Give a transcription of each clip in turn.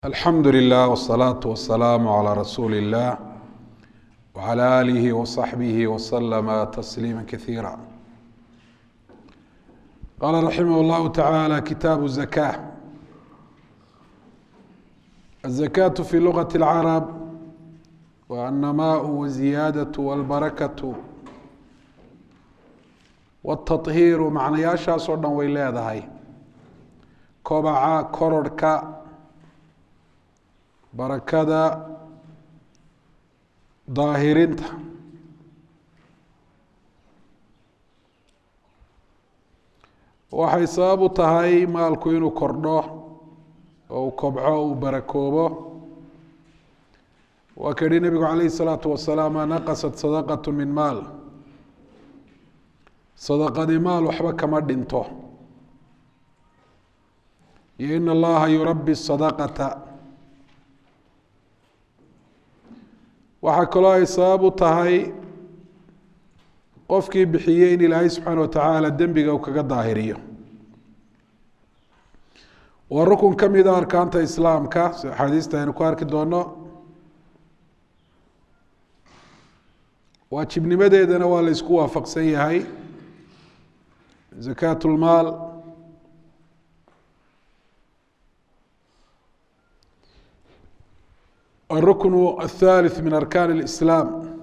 alxamdu lilah wsalaatu wasalaamu calaa rasuuli illah wcala aalihi wasaxbihi waslama tasliima kasiira qaala raximah llahu tacaala kitaabu zaka azakaatu fi lugati اlcarab wa annamaau waziyaadatu walbarakatu watahiiru macnayaashaas oo dhan way leedahay kobaca kororhka barakada daahirinta waxay sabab u tahay maalku inuu kordho oo uu kobco uu barakoobo waa ka yihi nebigu calayh الsalaatu wasalaam ma naqasat sadaqat min maal sadaqadi maal waxba kama dhinto iyo in allaha yurabi sadaqata waxaa kaloo ay sabab u tahay qofkii bixiyey in ilaahay subxaana watacaala dembiga uu kaga daahiriyo waa rukun ka mida arkaanta islaamka si axaadiista aynu ku arki doono waajibnimadeedana waa la isku waafaqsan yahay zakaat lmaal الركن الثالث من أركان الإسلام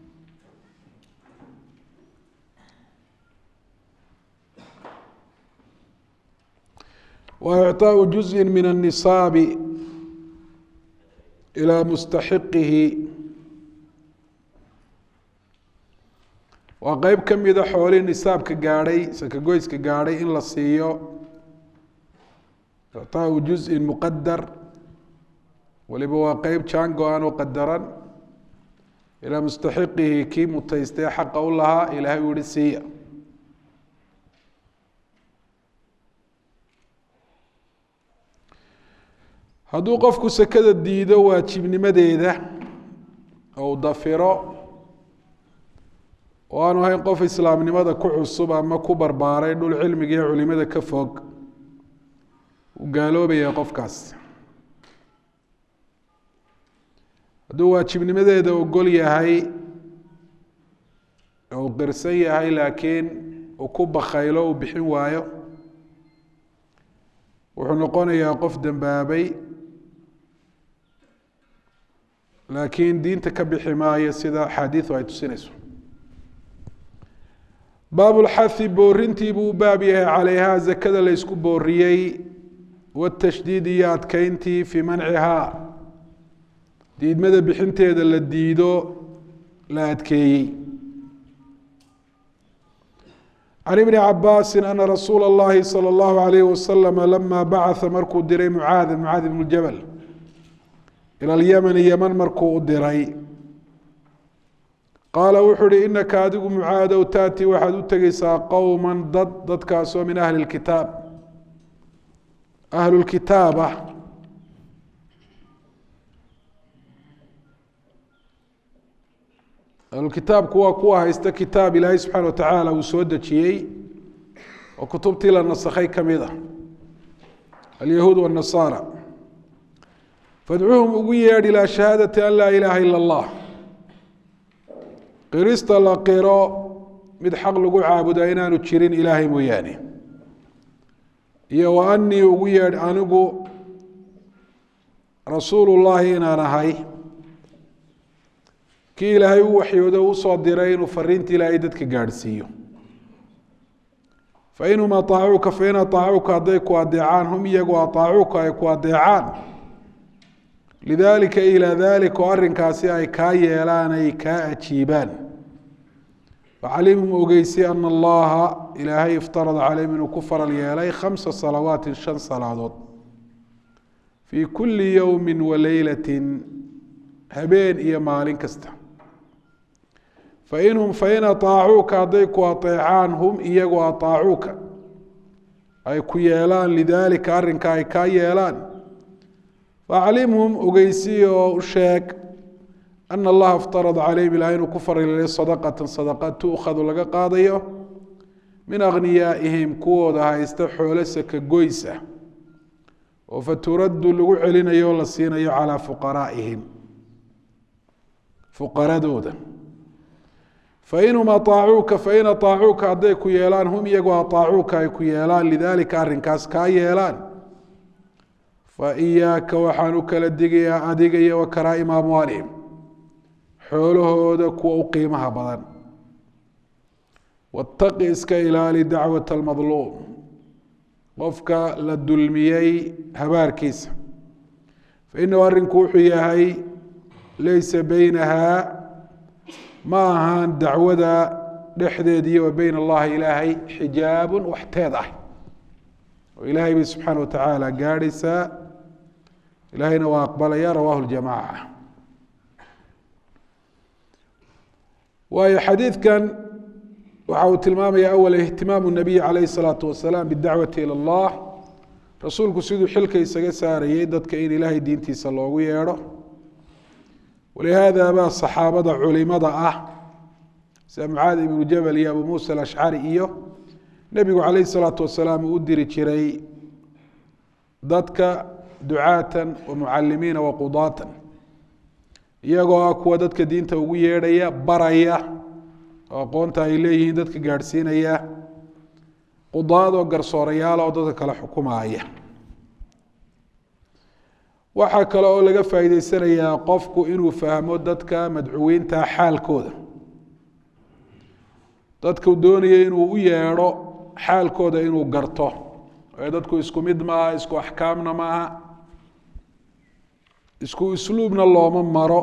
وإعطاء جزء من النصاب إلى مستحقه waa qeyb ka mida xoolihii nisaabka gaadhay sakagoyska gaadhay in la siiyo إعطاء جزء مqadar waliba waa qeyb jaan go-an oo qadaran ilaa mustaxiqihi kii mutaystay xaqa u lahaa ilaahay uu yihi siiya hadduu qofku sekada diido waajibnimadeeda ou dafiro oo aanu ahayn qof islaamnimada ku cusub ama ku barbaaray dhul cilmiga iyo culimada ka fog uu gaaloobaya qofkaas hadduu waajibnimadeeda ogol yahay ou qirsan yahay laakiin uu ku bakaylo uu bixin waayo wuxuu noqonayaa qof dembaabay laakiin diinta ka bixi maayo sida axaadiidu ay tusinayso baabulxahi boorintii buu u baab yahay calayhaa zakada la ysku booriyey watashdiid iyo adkeyntii fii mancihaa diidmada bixinteeda la diido la adkeeyey can ibni cabaasi ana rasuula اllahi salى اllahu alayh wasalam lama bacaa markuu diray mucaada mucaad ibnu jabal ila lyemani yeman markuu u diray qaala wuxuu uhi inaka adigu mucaadow taati waxaad u tegeysaa qowma dad dadkaasoo min ahli اkitaab ahlu lkitaaba ahlukitaabku waa kuwa haysta kitaab ilaahay subxaana wa tacaala uu soo dejiyey oo kutubtii la nasakhay ka mid a alyahuud wاnasaara fadcuuhum ugu yeedh ilaa shahaadati an laa ilaaha ila اllah qirista la qiro mid xaq lagu caabudaa inaanu jirin ilaahay mooyaane iyo wa anii ugu yeedh anigu rasuulu llaahi inaan ahay kii ilaahay u waxyoodo usoo diray inuu fariinta ilaahay dadka gaadhsiiyo fainhum aaacuuka fain aaacuuka hadday ku adeecaan hum iyagu aaacuuka ay ku adeecaan lidaalika ilaa dalik oo arrinkaasi ay kaa yeelaan ay kaa ajiibaan facalimhum ogeysi ana allaha ilaahay iftarada calayhim inuu ku faral yeelay khamsa salawaatin shan salaadood fii kulli yowmi waleylatin habeen iyo maalin kasta fainhum fain aaacuuka hadday ku aeecaan hum iyagu aaacuuka ay ku yeelaan lidaalika arrinka ay kaa yeelaan faaclimhum ogeysi oo u sheeg ana allaha iftarada calayhim ilaah inuu ku farilay sadaqatan sadaqa tuukhadu laga qaadayo min akhniyaa'ihim kuwooda haysta xoolo saka goys ah oo faturaddu lagu celinayo o la siinayo calaa fuqaraa'ihim fuqaradooda fainhum aaacuuka fain aaacuuka hadday ku yeelaan hum iyagoo aaacuuka ay ku yeelaan lidaalika arrinkaas kaa yeelaan fa iyaaka waxaan u kala digayaa adiga iyo wa karaa'ima amwaalihim xoolahooda kuwa u qiimaha badan wataqi iska ilaali dacwat almadluum qofka la dulmiyey habaarkiisa fainahu arrinku wuxuu yahay laysa beynaha ma ahaan dacwada dhexdeediiyo wa beyn allahi ilaahay xijaabun waxteed ah oo ilaahay bay subxaana watacaala gaadhaysaa ilaahayna waa aqbalaya rawahu ljamaca waayo xadiidkan waxa uu tilmaamaya awal ihtimaamu nabiyi calayhi salaatu wasalaam bidacwati ila allah rasuulku siduu xilka isaga saarayey dadka in ilaahay diintiisa loogu yeedho walihaada baa saxaabada culimada ah sida mucaad ibnu jabal iyo abu muusa alashcari iyo nebigu calayhi salaatu wasalaam uu u diri jiray dadka ducaatan wa mucalimiina wa qudaatan iyagoo ah kuwa dadka diinta ugu yeedhaya baraya oo aqoonta ay leeyihiin dadka gaadhsiinaya qudaad oo garsoorayaala oo dadka kale xukumaaya waxaa kale oo laga faa'iideysanayaa qofku inuu fahmo dadka madcuwiinta xaalkooda dadku doonaya inuu u yeedho xaalkooda inuu garto ee dadku isku mid maaha isku axkaamna maaha isku isluubna looma maro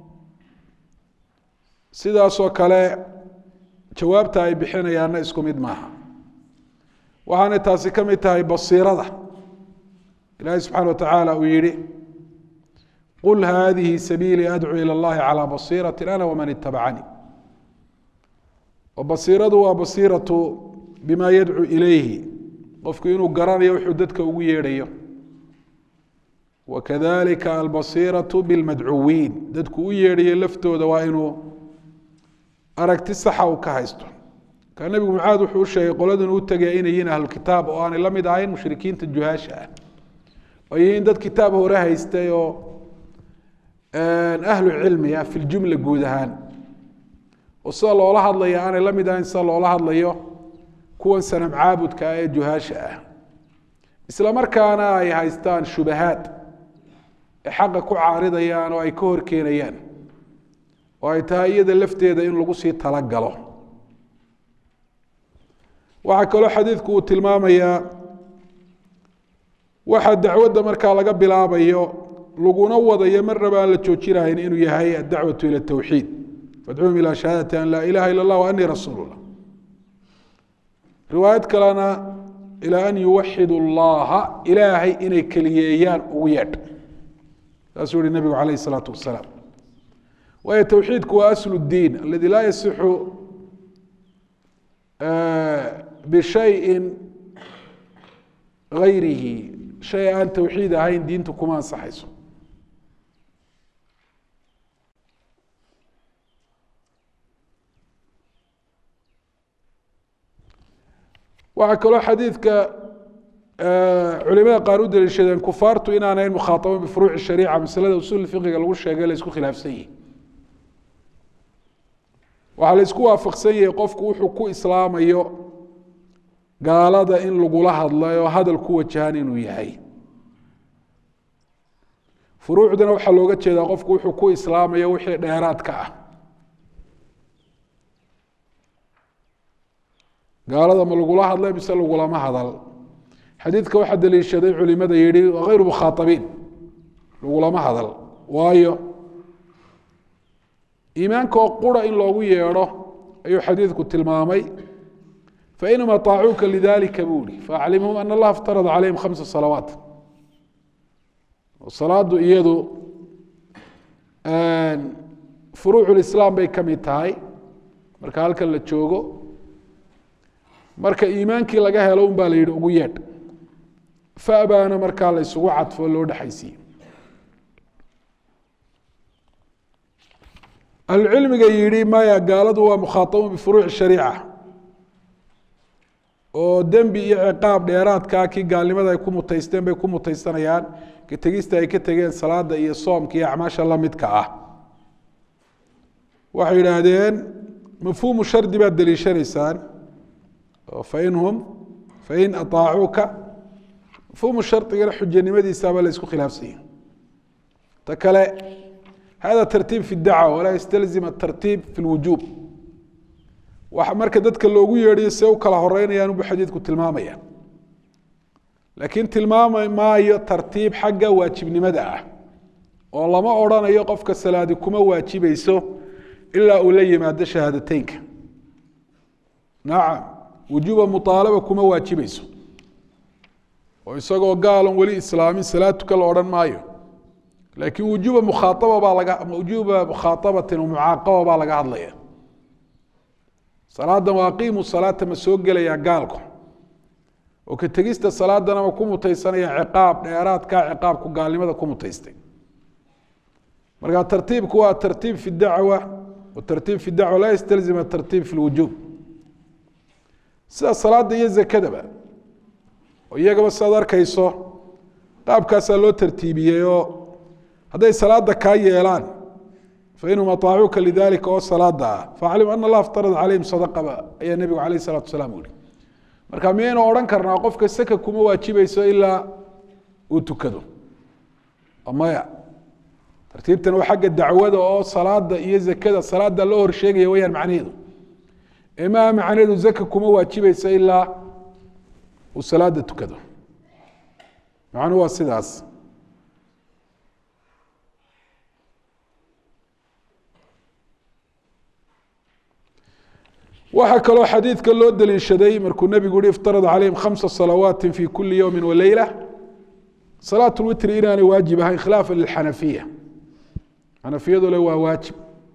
sidaasoo kale jawaabta ay bixinayaanna isku mid maaha waxaanay taasi ka mid tahay basiirada ilaahay subxaana watacaala uu yihi qul haadihi sabiilii adcuu ilى اllahi calى basiirati ana waman itabacanii oo basiiradu waa basiiratu bima yadcuu ilayhi qofku inuu garanayo wuxuu dadka ugu yeedhayo wakadalika albasiiraةu biاlmadcuwiin dadku u yeedhayo laftooda waa inuu aragti saxa uu ka haysto ka nebigu mucaad wuxuu u sheegay qoladan uu tegaya inay yihiin ahlukitaab oo aanay la mid ahayn mushrikiinta juhaasha ah oo yihiin dad kitaab hore haystay oo ahlu cilmi ah fi ljumla guud ahaan oo sida loola hadlaya aanay la mid ahayn sida loola hadlayo kuwan sanam caabudka ah ee juhaasha ah isla markaana ay haystaan shubahaad ay xaqa ku caaridayaan oo ay ka horkeenayaan oo ay tahay iyada lafteeda in lagu sii talagalo waxaa kaloo xadiidku uu tilmaamayaa waxaa dacwadda markaa laga bilaabayo laguna wadayo marnaba aan la joojinahayn inuu yahay addacwatu ila tawxiid fadcuum ilaa shahaadati an laa ilaha ila اllah anii rasuul اllah riwaayad kalena ilaa an yuwaxidu اllaha ilaahay inay keliyeeyaan ugu yeedh saasuu yihi nabigu calayh الsalaatu wasalaam waayo towxiidku waa aslu اdiin aladi laa yasixu bishayin gayrihi shay aan towxiid ahayn diintu kuma ansaxayso waxaa kaloo xadiidka culimada qaar u daliishadeen kufaartu inaanayn mukhaaaban bifuruuci shariica masalada usul fiqiga lagu sheegay la isku khilaafsan yihi waxaa la isku waafaqsan yahay qofku wuxuu ku islaamayo gaalada in lagula hadlay oo hadal ku wajahan inuu yahay furuucdana waxaa looga jeedaa qofku wuxuu ku islaamayo wixii dheeraadka ah gaalada ma lagula hadlay mise lagulama hadal xadiidka waxaa daliishaday culimada yihi hayru mukhaaabiin lagulama hadal waayo iimaanka oo qura in loogu yeedho ayuu xadiidku tilmaamay fainhum aطaacuuka lidalika buu ihi faaclimhum ana allaha iftarada calayhim khamsa salawaat salaadu iyadu furuuc lislaam bay ka mid tahay marka halkan la joogo marka iimaankii laga helo un baa la yihi ugu yeedh fabaana markaa la isugu cadfo loo dhexaysiiye ahlucilmiga yihi maya gaaladu waa mukhaaabuun bifuruuci shariica oo dembi iyo ciqaab dheeraadkaa kii gaalnimada ay ku mutaysteen bay ku mutaysanayaan ka tegista ay ka tegeen salaada iyo soomka iyo acmaasha lamidka ah waxay yidhaahdeen mafhuumu shardi baad deliishanaysaan fainhum fain aaacuuka mafhuumu shardigana xujanimadiisaaba la isku khilaafsanya ta kale hada tartiib fi dacwa walaa yastalzim atartiib fi lwujuub waxa marka dadka loogu yeedhiyo see u kala horeynayaan ubu xadiidku tilmaamaya laakiin tilmaami maayo tartiib xagga waajibnimada ah oo lama odrhanayo qofka salaadi kuma waajibayso ilaa uu la yimaado shahaadateynka nacam wujuuba muaalaba kuma waajibayso oo isagoo gaalon weli islaamin salaad tuka la odhan maayo laakiin wujuuba mukhaaaba baa laga wujuuba mukhaabatin mucaaqaba baa laga hadlaya salaadan waa aqiimu salaata ma soo gelayaa gaalku oo ka tegista salaadanama ku mutaysanaya ciqaab dheeraadkaa ciqaabku gaalnimada ku mutaystay marka tartiibku waa tartiib fi dacwa watartiib fi dacwa laa yastalzim atartiib fi lwujuub sida salaada iyo zakadaba oo iyagaba siaad arkayso qaabkaasaa loo tartiibiyey oo hadday salaada kaa yeelaan fainhum aaacuuka lidalika oo salaada ah faaclim ana allah iftarad calayhim sadaqaba ayaa nebigu alayh salatu wasalaam yihi marka miyaynu odhan karnaa qofka saka kuma waajibayso ilaa uu tukado maya tartiibtan waa xagga dacwada oo salaada iyo zakada salaada loo horsheegaya wayaan macnaheedu ee maaha macnaheedu zaka kuma waajibayso ilaa uu salaada tukado macnuhu waa sidaas waxaa kaloo xadiidka loo daliishaday markuu nebigu yihi iftarada calayhim khamsa salawaati fi kuli yowmi waleyla salaat lwitri inaanay waajib ahayn khilaafa lilxanafiya xanafiyadu le waa waajib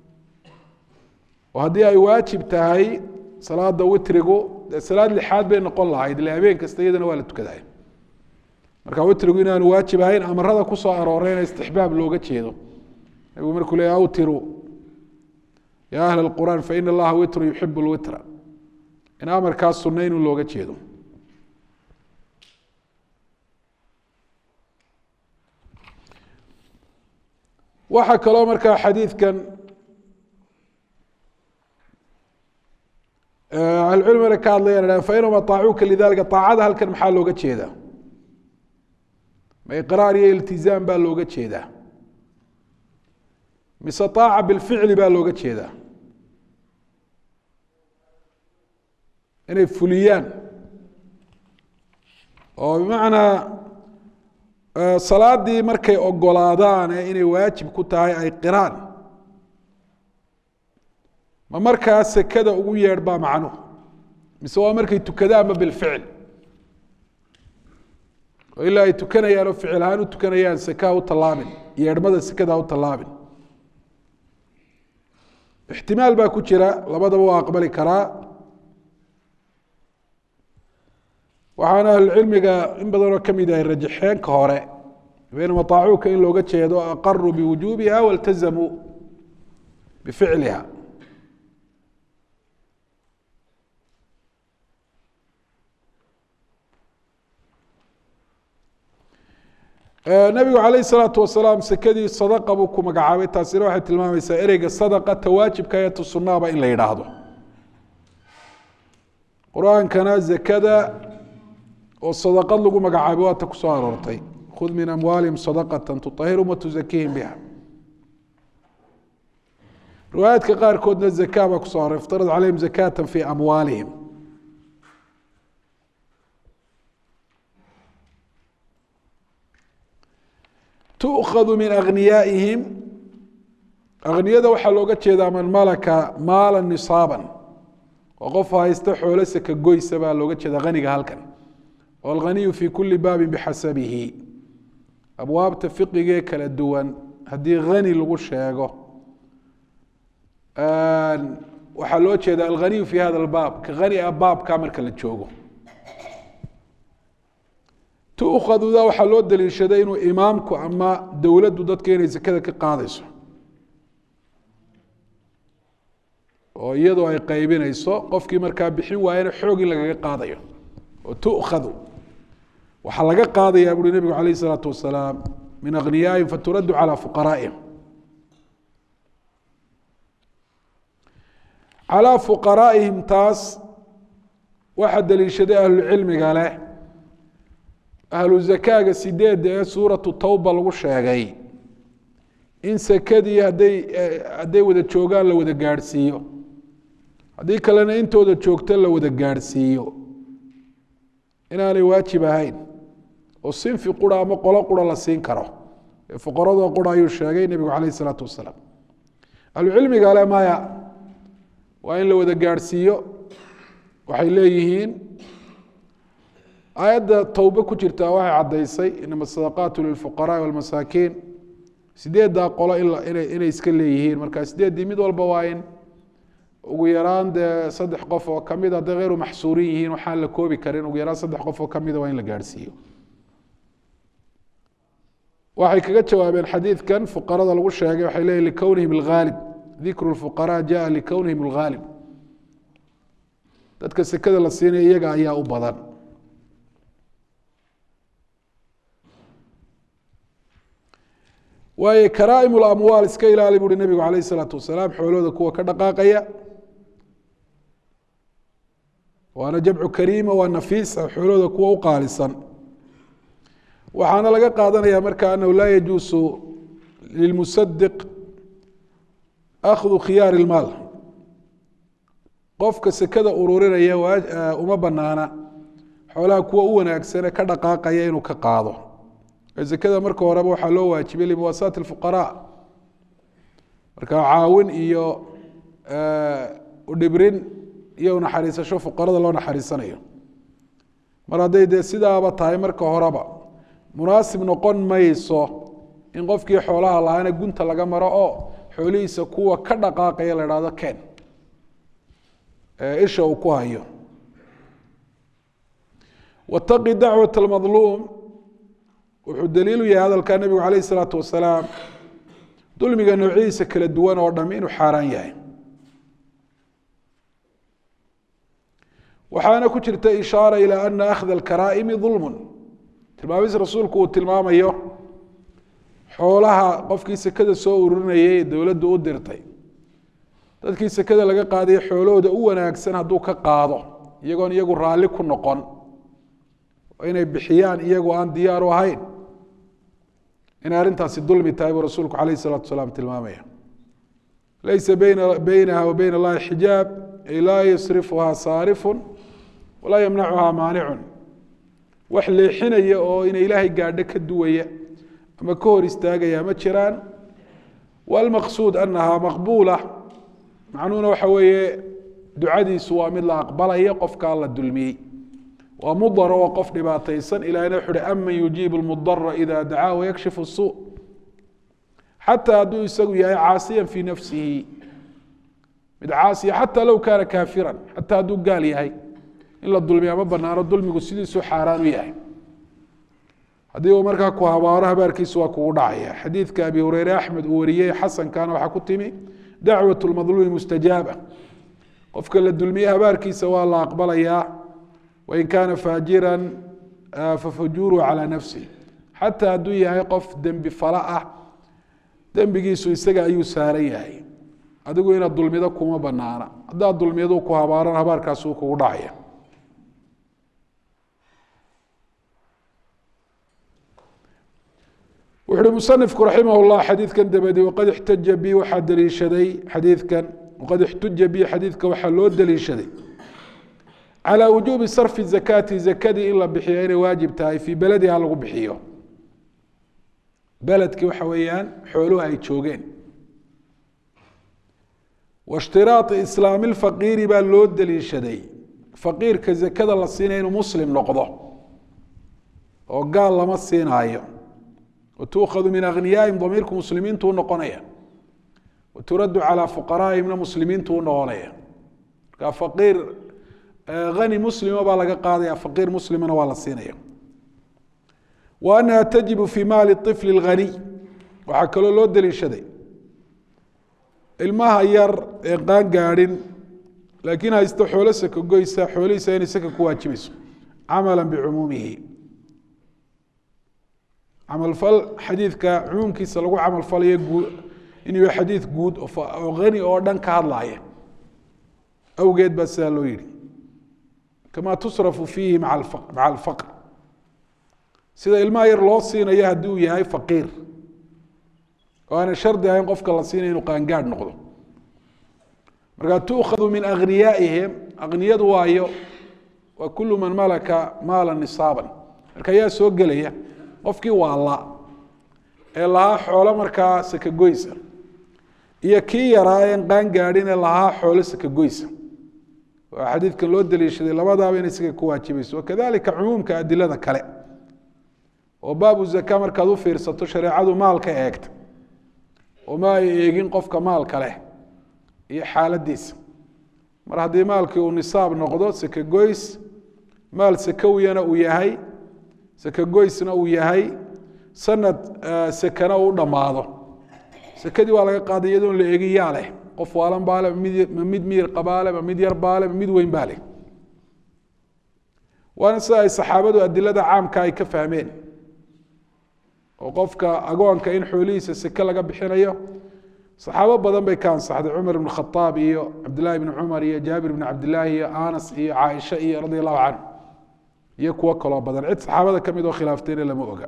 oo haddii ay waajib tahay salaada witrigu dee salaad lixaad bay noqon lahayd ile habeen kasta iyadana waa la tukaday marka witrigu inaanu waajib ahayn amarada kusoo arooreyna istixbaab looga jeedo nebigu markuu le awtiru ya ahl اqur'an fain اllaha witru yuxib اlwitra in amarkaas sunna inuu looga jeedo waxaa kaloo markaa xadiidkan ahlucilmigana ka hadlayaan fainhum aaacuuka lidalika aacada halkan maxaa looga jeedaa ma iqraar iyo iltizaam baa looga jeedaa mise aaca bilficli baa looga jeedaa inay fuliyaan oo bimacnaa salaadii markay ogolaadaan ee inay waajib ku tahay ay qiraan ma markaa sekada ugu yeedh baa macnuhu mise waa markay tukadaanba bilficil oo ilaa ay tukanayaan oo ficil ahaan u tukanayaan sekaha u tallaabin yeedhmada sekada ha u tallaabin ixtimaal baa ku jira labadaba waa aqbali karaa waxaana ahlucilmiga in badanoo ka mid ahay rajaxeenka hore baynama aacuuka in looga jeedo aqaruu biwujuubiha waltazamuu bificliha nabigu calayh salaatu wasalaam sekadii sadaqa buu ku magacaabay taasina waxay tilmaamaysaa ereyga sadaqa tawaajibka ee tusunaaba in la yidhaahdo qur-aankana zakada oo sadaqad lagu magacaabay waata ku soo aroortay khud min amwaalihim sadaqata tuطahirhum watuzakiihim biha riwaayaadka qaarkoodna zaka baa kuso aroray iftarad calayhim zakata fi amwaalihim tukhadu min agniyaaihim akniyada waxaa looga jeedaa man malaka maala nisaaban oo qof haysta xoolo saka goysa baa looga jeeda haniga halkan alghaniyu fi kuli baabin bixasabihi abwaabta fiqigee kala duwan haddii hani lagu sheego waxaa loo jeeda alghaniyu fi hada albaab ka hani a baabka marka la joogo tukaduda waxaa loo daliishaday inuu imaamku ama dowladdu dadka inay sekada ka qaadayso oo iyadoo ay qaybinayso qofkii markaa bixin waayana xoog in lagaga qaadayo oo tu'khadu waxaa laga qaadayaa buuri nebigu calayh isalaatu wasalaam min akhniyaa'ihim faturaddu calaa fuqaraa'ihim calaa fuqaraa'ihim taas waxaa daliishaday ahlucilmiga leh ahlu zakaaga sideedda ee suuratu tawba lagu sheegay in sekadii hadday hadday wada joogaan la wada gaadhsiiyo haddii kalena intooda joogto la wada gaadhsiiyo inaanay waajib ahayn oo sinfi qura ama qolo qura la siin karo ee fuqaradoo qura ayuu sheegay nebigu calayh isalaatu wasalaam ahlucilmiga le maya waa in la wada gaadhsiiyo waxay leeyihiin aayadda towbe ku jirtaa waxay caddaysay inama sadaqaatu lilfuqaraai walmasaakiin sideeddaa qolo inay iska leeyihiin marka sideeddii mid walba waa in ugu yaraan dee saddex qof oo kamid hadday hayru maxsuurin yihiin waxaan la koobi karin ugu yaraan saddex qof oo kamida waa in la gaadhsiiyo waxay kaga jawaabeen xadiidkan fuqarada lagu sheegay waxay leeyihin likownihim alghaalib dikru lfuqaraa jaa likownihim alghaalib dadka sekada la siinaya iyaga ayaa u badan waayo karaa'im lamwaal iska ilaali buuri nebigu calayh isalaatu wasalaam xoolooda kuwa ka dhaqaaqaya waana jamcu kariima waa nafiisa xoolooda kuwa u qaalisan waxaana laga qaadanaya marka anahu laa yajuusu lilmusadiq akhdu khiyaari ilmaal qofka sekada ururinaya uma banaana xoolaha kuwa u wanaagsane ka dhaqaaqaya inuu ka qaado sekada marka horeba waxaa loo waajibay limuwaasaati اfuqaraa marka caawin iyo udhibrin iyo naxariisasho fuqarada loo naxariisanayo mar hadday dee sidaaba tahay marka horeba munaasib noqon mayso in qofkii xoolaha lahaana gunta laga maro oo xoolihiisa kuwa ka dhaqaaqaya la hahdo ken isha uu ku hayo wataqi dacwat اlmadluum wuxuu daliilu yahay hadalka nebigu calayh isalaatu wasalaam dulmiga noocyadiisa kala duwan oo dham inuu xaaraan yahay waxaana ku jirta ishaara ilaa ana akhda alkaraa'imi dulmun tilmaamis rasuulku uu tilmaamayo xoolaha qofkii sekada soo ururinayay ee dowladdu u dirtay dadkii sekada laga qaadayo xoolahooda u wanaagsan hadduu ka qaado iyagoon iyagu raalli ku noqon inay bixiyaan iyagoo aan diyaar u ahayn inay arrintaasi dulmi tahay buu rasuulku calayh isalatu wasalaam tilmaamaya laysa beyna beynaha wa beyna allahi xijaab ay laa yasrifuhaa saarifun walaa yamnacuhaa maanicun wax leexinaya oo inay ilaahay gaadho ka duwaya ama ka hor istaagaya ma jiraan walmaqsuud anahaa maqbuula macnuhuna waxa weeye ducadiisu waa mid la aqbalaya qofkaa la dulmiyey waa mudar oo qof dhibaataysan ilahina wuxu uhi aman yujiibu lmudara ida dacaa wayakshifu suu xataa hadduu isagu yahay caasiyan fii nafsihi mid caasiya xataa low kaana kaafiran xataa hadduu gaal yahay in la dulmiya ma banaano dulmigu sidiisuu xaaraan u yahay haddii uu markaa ku habaaro habaarkiisu waa kugu dhacaya xadiidka abi hureyre axmed uu wariyey xasankana waxaa ku timi dacwat lmadluumi mustajaaba qofka la dulmiyey habaarkiisa waa la aqbalayaa wain kaana faajira fafujuuru calaa nafsi xataa hadduu yahay qof dembi fala ah dembigiisu isaga ayuu saaran yahay adigu inaad dulmido kuma banaana haddaad dulmiyadu ku habaaran habaarkaasuu kugu dhacaya wuxu uhi musanifku raximah llah xadiidkan dabadi waqad ixtaja bi waxaa daliishaday xadiidkan waqad ixtuja bi xadiidka waxaa loo daliishaday calى wujuubi sarfi zakaati zakadii in la bixiyo inay waajib tahay fii belediha lagu bixiyo beledkii waxa weeyaan xooluhu ay joogeen waاshtiraaطi islaami اfaqiiri baa loo daliishaday faqiirka zakada la siinaya inuu muslim noqdo oo gaal lama siinaayo watuukhadu min aghniyaahim damiirku muslimiintu u noqonaya waturaddu calىa fuqaraa'ihimna muslimiintu u noqonaya marka faqiir ani muslima baa laga qaadaya faqiir muslimana waa la siinaya wa anaha tajibu fi maali طifl اlghaniy waxaa kaloo loo daliishaday ilmaha yar ee qaan gaadhin laakiin haysta xoolo saka goysa xoolihiisa inay saka ku waajibayso camala bicumuumihi camalfal xadiidka cumuumkiisa lagu camalfalayo guud inuu yahay xadiid guud oo hani oo dhan ka hadlaaya awgeed baa sidaa loo yihi kama tusrafu fiihi maa maca alfaqr sida ilmaha yar loo siinayo haddii uu yahay faqiir oo aanay shardi ahayn qofka la siinaya inuu qaangaadh noqdo markaa tuukhadu min agniyaaihim akniyadu waayo waa kulu man malaka maala nisaaban marka ayaa soo gelaya qofkii waala ee lahaa xoolo markaa sakagoysa iyo kii yaraa een qaangaadhin ee lahaa xoolo sakagoysa waa xadiidkan loo daliishaday labadaaba inay isaga ku waajibayso wakadalika cumuumka adilada kale oo baabu zaka markaad u fiirsato shareecadu maalka eegta oo ma ay eegin qofka maalka leh iyo xaaladiisa mar haddii maalkii uu nisaab noqdo sakagoys maal sakawiyana uu yahay sakagoysna uu yahay sanad sakana uu dhammaado sakadii waa laga qaaday iyadoon la eegin yaa leh qof waalan baale ma mid miyir qabaale ma mid yar baale ma mid weyn baa leh waana sida ay saxaabadu adilada caamka ay ka fahmeen oo qofka agoonka in xoolihiisa seke laga bixinayo saxaabo badan bay ka ansaxday cumar ibn khaaab iyo cabdillahi bni cumar iyo jaabir bni cabdillaahi iyo anas iyo caaisha iyo radi allahu canhu iyo kuwo kaloo badan cid saxaabada ka mid oo khilaaftayna lama oga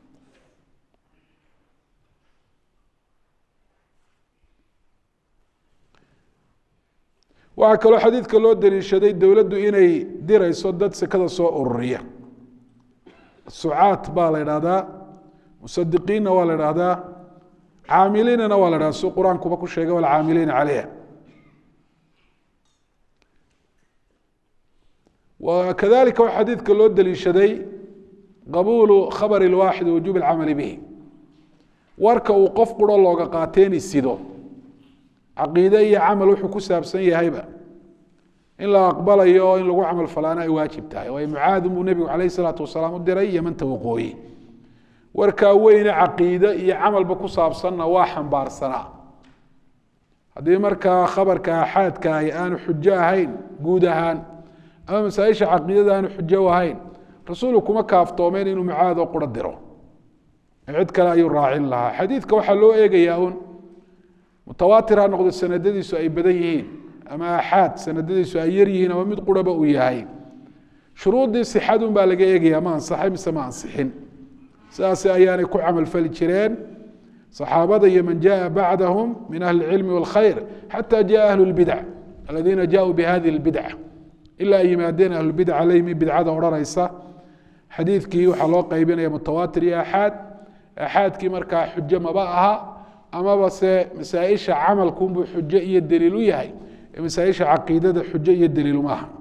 waxaa kaloo xadiidka loo daliishaday dowladdu inay dirayso dad sekada soo ururiya sucaat baa la idhahdaa musadiqiinna waa la idhahdaa caamiliinana waa la dhahda si qur-aankuba ku sheegay walcaamiliina caleyha kadalika waxaa xadiidka loo daliishaday qabuulu khabari lwaaxid wajuub alcamali bihi warka uu qof quro looga qaateeni sido caqiide iyo camal wuxuu ku saabsan yahayba in la aqbalayo oo in lagu camal falaana ay waajib tahay waayo mucaadin buu nebigu calayh isalaatu wasalaam u diray yamanta waqooyi warkaa weyne caqiide iyo camalba ku saabsanna waa xambaarsanaa haddii markaa khabarka axaadka ahi aanu xujo ahayn guud ahaan ama masaaisha caqiidada aanu xujo ahayn rasuulku kuma kaaftoomeen inuu mucaadoo quro diro cid kale ayuu raacin lahaa xadiidka waxaa loo eegayaa un mutawaatir ha noqdo sanadadiisu ay badan yihiin ama axaad sanadadiisu ay yar yihiin ama mid quraba uu yahay shuruuddii sixadun baa laga eegayaa ma ansaxay mise ma ansixin sidaas ayaanay ku camalfali jireen صaxaabada iyo man jaءa bacdahum min ahli اlcilmi wاlkhayr xata jaءa ahlu اlbidc aladiina jaءuu bihadihi اlbidca ilaa ay yimaadeen ahlubidca leymi bidcada odhanaysa xadiidkii waxaa loo qaybinaya mutawaatir iyo axaad axaadkii markaa xujo maba aha amaba se masaaisha camalkunbuu xujo iyo daliil u yahay ee masaaisha caqiidada xujo iyo daliiluma aha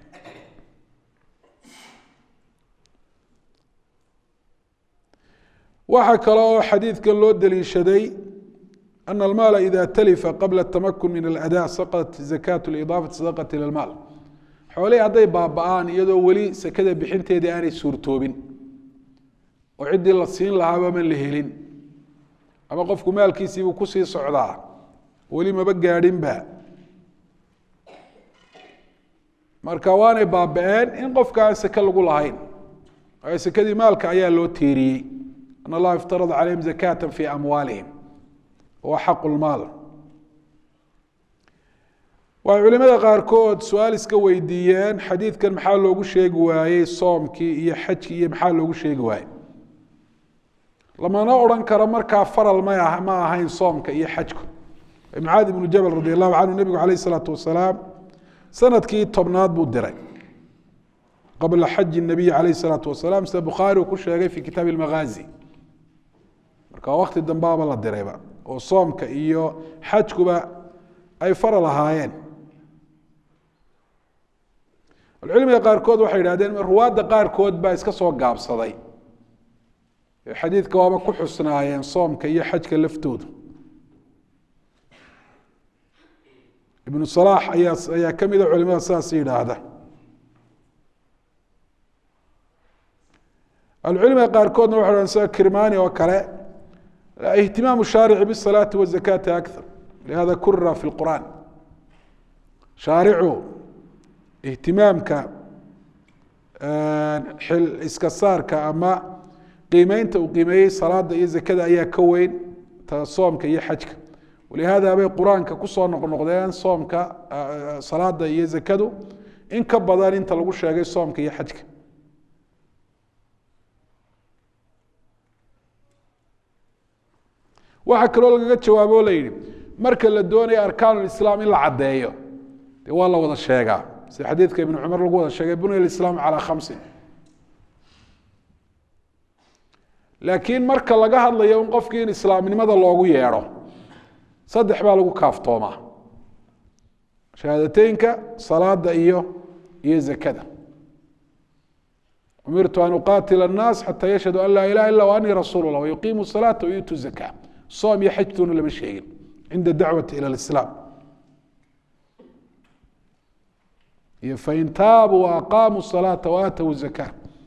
waxaa kale oo xadiidkan loo daliishaday ana almaala ida talifa qabla tamakun min alada saqat zakaat lidaafati sadaqati ila lmaal xoolihii hadday baaba-aan iyadoo weli sekada bixinteedii aanay suurtoobin oo ciddii la siin lahaaba man la helin ama qofku maalkiisiibuu kusii socdaa weli maba gaadhinba marka waanay baaba-een in qofka aan seke lagu lahayn waayo sekadii maalka ayaa loo tiiriyey an allaha iftarada calayhim zakata fi amwaalihim wa xaqu lmaal waxay culimada qaarkood su-aal iska weydiiyeen xadiidkan maxaa loogu sheegi waayey soomkii iyo xajkii iyo maxaa loogu sheegi waayey lamana odhan karo markaa faral ma ma ahayn soomka iyo xajku mucaad ibnu jabal radi allahu canhu nebigu calayh isalaatu wasalaam sanadkii tobnaad buu diray qabla xaji nabiyi calayh isalaatu wasalaam sida bukhaari uu ku sheegay fi kitaabi lmaghaazi marka wakti dambaaba la dirayba oo soomka iyo xajkuba ay faral ahaayeen alcilmiga qaarkood waxay idhahdeen ruwaadda qaarkood baa iska soo gaabsaday xadiidka waaba ku xusnaayeen soomka iyo xajka laftooda ibnu salaax ayaa ayaa ka mida culimada sidaas yidhaahda ahlucilmiga qaarkoodna waxay dhahdeen sida kirmani oo kale ihtimaamu shaarici bisalaati wazakaati akthar lihada kurira fi lqur'aan shaaricu ihtimaamka xil iska saarka ama qiimeynta uu qiimeeyey salaada iyo zakada ayaa ka weyn ta soomka iyo xajka walihaada bay qur-aanka kusoo noqnoqdeen soomka salaada iyo zakadu in ka badan inta lagu sheegay soomka iyo xajka waxaa kaloo lagaga jawaabo o la yidhi marka la doonayo arkaan islaam in la caddeeyo dee waa la wada sheegaa sida xadiidka ibnu cumar lagu wada sheegay bunya islaam calaa khamsin laakiin marka laga hadlayo in qofkii in islaamnimada loogu yeedho saddex baa lagu kaaftoomaa shahaadateynka salaada iyo iyo zakada umirtu an uqaatila الnaas xata yashhadu an laa ilaha ila anii rasuul اllah wayuqiimu الsalaata wayuutu zaka soom iyo xajtuuna lama sheegin cinda dacwati ilى اlislaam iyo fain taabuu waaqaamuu الsalaata waatawu zaka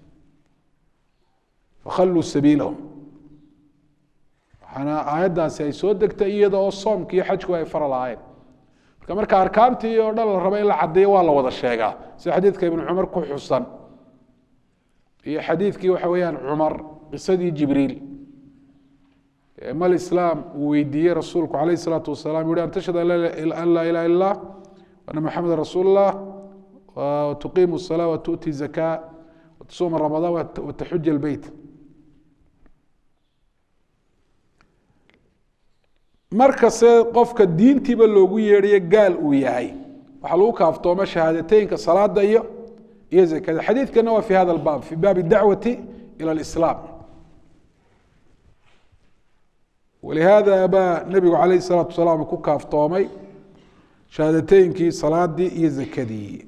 fakhaluu sabiilahum waxaana aayaddaasi ay soo degtay iyada oo soomka iyo xajku ay fara lahaayeen marka marka arkaantii oo dhan la rabo in la caddeeyo waa la wada sheegaa sida xadiidka ibnu cumar ku xusan iyo xadiidkii waxa weeyaan cumar qisadii jibriil mal islaam uu weydiiyey rasuulku calayh isalaatu wasalaam yuhi an tashhad an laa ilaha illa allah ana maxameda rasuul اllah watuqiimu الsalaa watu'ti zaka watasuuma ramadaan wataxuja اlbeyt markase qofka diintiiba loogu yeedhayo gaal uu yahay waxaa lagu kaaftooma shahaadateynka salaada iyo iyo zakada xadiidkana waa fi hada baab fi baabi dacwati ilى اlislaam walihaada baa nebigu calayh الsalaatu wasalaam ku kaaftoomay shahaadateynkii salaadii iyo zakadii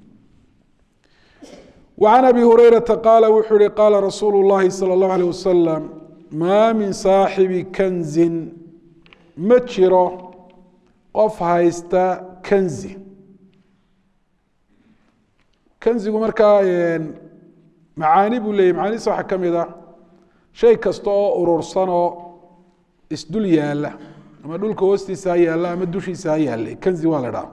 وعن أbي هريرة قال wuxuu hi qاla رasuuل الlahi slى الlaه عليه وسلم ma min صاaxibi kanزi ma jiro qof haysta kanzi kanzigu markaa macaani buu leeyay macaanisa waxaa ka mid a shay kasta oo urursan oo isdul yaala ama dhulka hoostiisa ha yaalla ama dushiisa ha yaallay kanzi waa la dhaha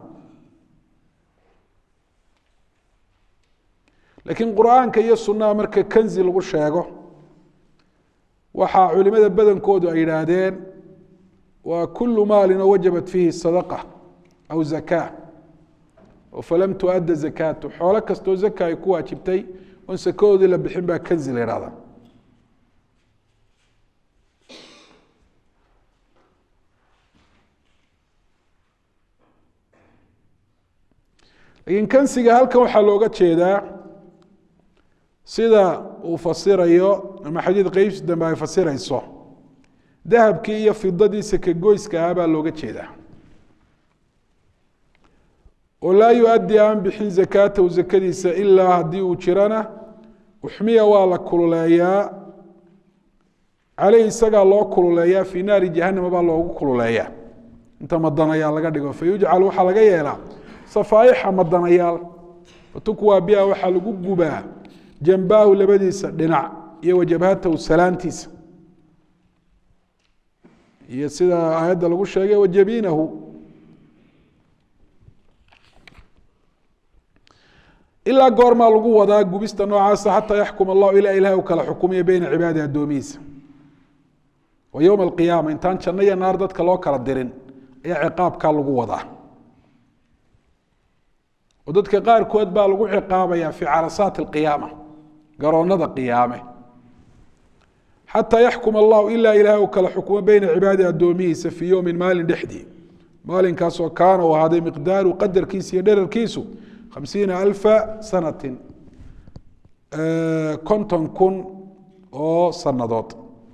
laakiin qur-aanka iyo sunnaha marka kanzi lagu sheego waxaa culimada badankoodu ay yidhaahdeen waa kulu maalin oo wajabat fiihi sadaqa aw zakaa oo falam tuadda zakaatu xoolo kastoo zaka ay ku waajibtay oon sakadoodii la bixin baa kanzi la yidhahdaa laakiin kansiga halkan waxaa looga jeedaa sida uu fasirayo ama xadiid qeybsi dambe ay fasirayso dahabkii iyo fidadii sakagoyska ah baa looga jeedaa oo laa yu-addi aan bixin zakaatahu zakadiisa ilaa haddii uu jirana uxmiya waa la kululeeyaa caleyh isagaa loo kululeeyaa fii naari jahanama baa loogu kululeeyaa inta madanayaal laga dhigo fa yujcal waxaa laga yeelaa safaa'ixa madanayaal fatukwaa biha waxaa lagu gubaa jambaahu labadiisa dhinac iyo wajabhatahu salaantiisa iyo sida aayadda lagu sheegay wajabiinahu ilaa goormaa lagu wadaa gubista noocaasa xataa yaxkum allahu ilaa ilaah u kala xukumiya beyna cibaadi addoomihiisa wa yowma alqiyaama intaan janno iyo naar dadka loo kala dirin ayaa ciqaabkaa lagu wadaa oo dadka qaarkood baa lagu ciqaabaya fi carasaati alqiyaama garoonada qiyaame xataa yaxkum allahu ilaa ilaah u kala xukumo beyna cibaadi addoomihiisa fii yowmin maalin dhexdii maalinkaasoo kaana uu ahaaday miqdaaru qadarkiisa iyo dherarkiisu khamsiina alfa sanatin konton kun oo sannadood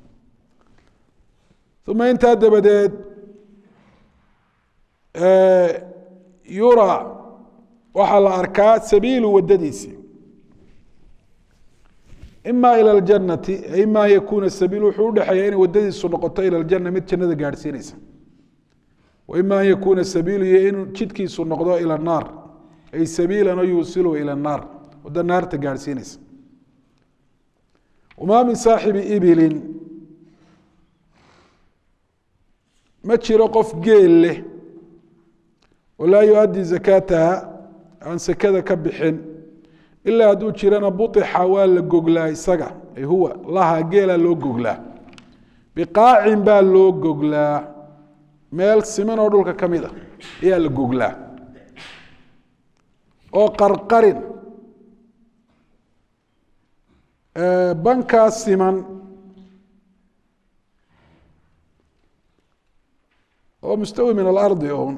uma intaa dabadeed yura waxaa la arkaa sabiilu wadadiisi ima ilى اjanati ima an yakuna sabiil wuxuu udhexeeya inay wadadiisu noqoto ilى اljana mid jannada gaadhsiinaysa ima an yakuna sabiilu iyo in jidkiisu noqdo ilى الnaar ay sabiilan oo yuusilu ilى الnaar wado naarta gaadhsiinaysa wma min saaxibi ibilin ma jiro qof geel leh oo laa yu-addi zakaataha aan sekada ka bixin ilaa hadduu jirana buixa waa la goglaa isaga ay huwa laha geelaa loo goglaa biqaacin baa loo goglaa meel siman oo dhulka ka mid a ayaa la goglaa oo qarqarin bankaa siman oo mustawi min alardi un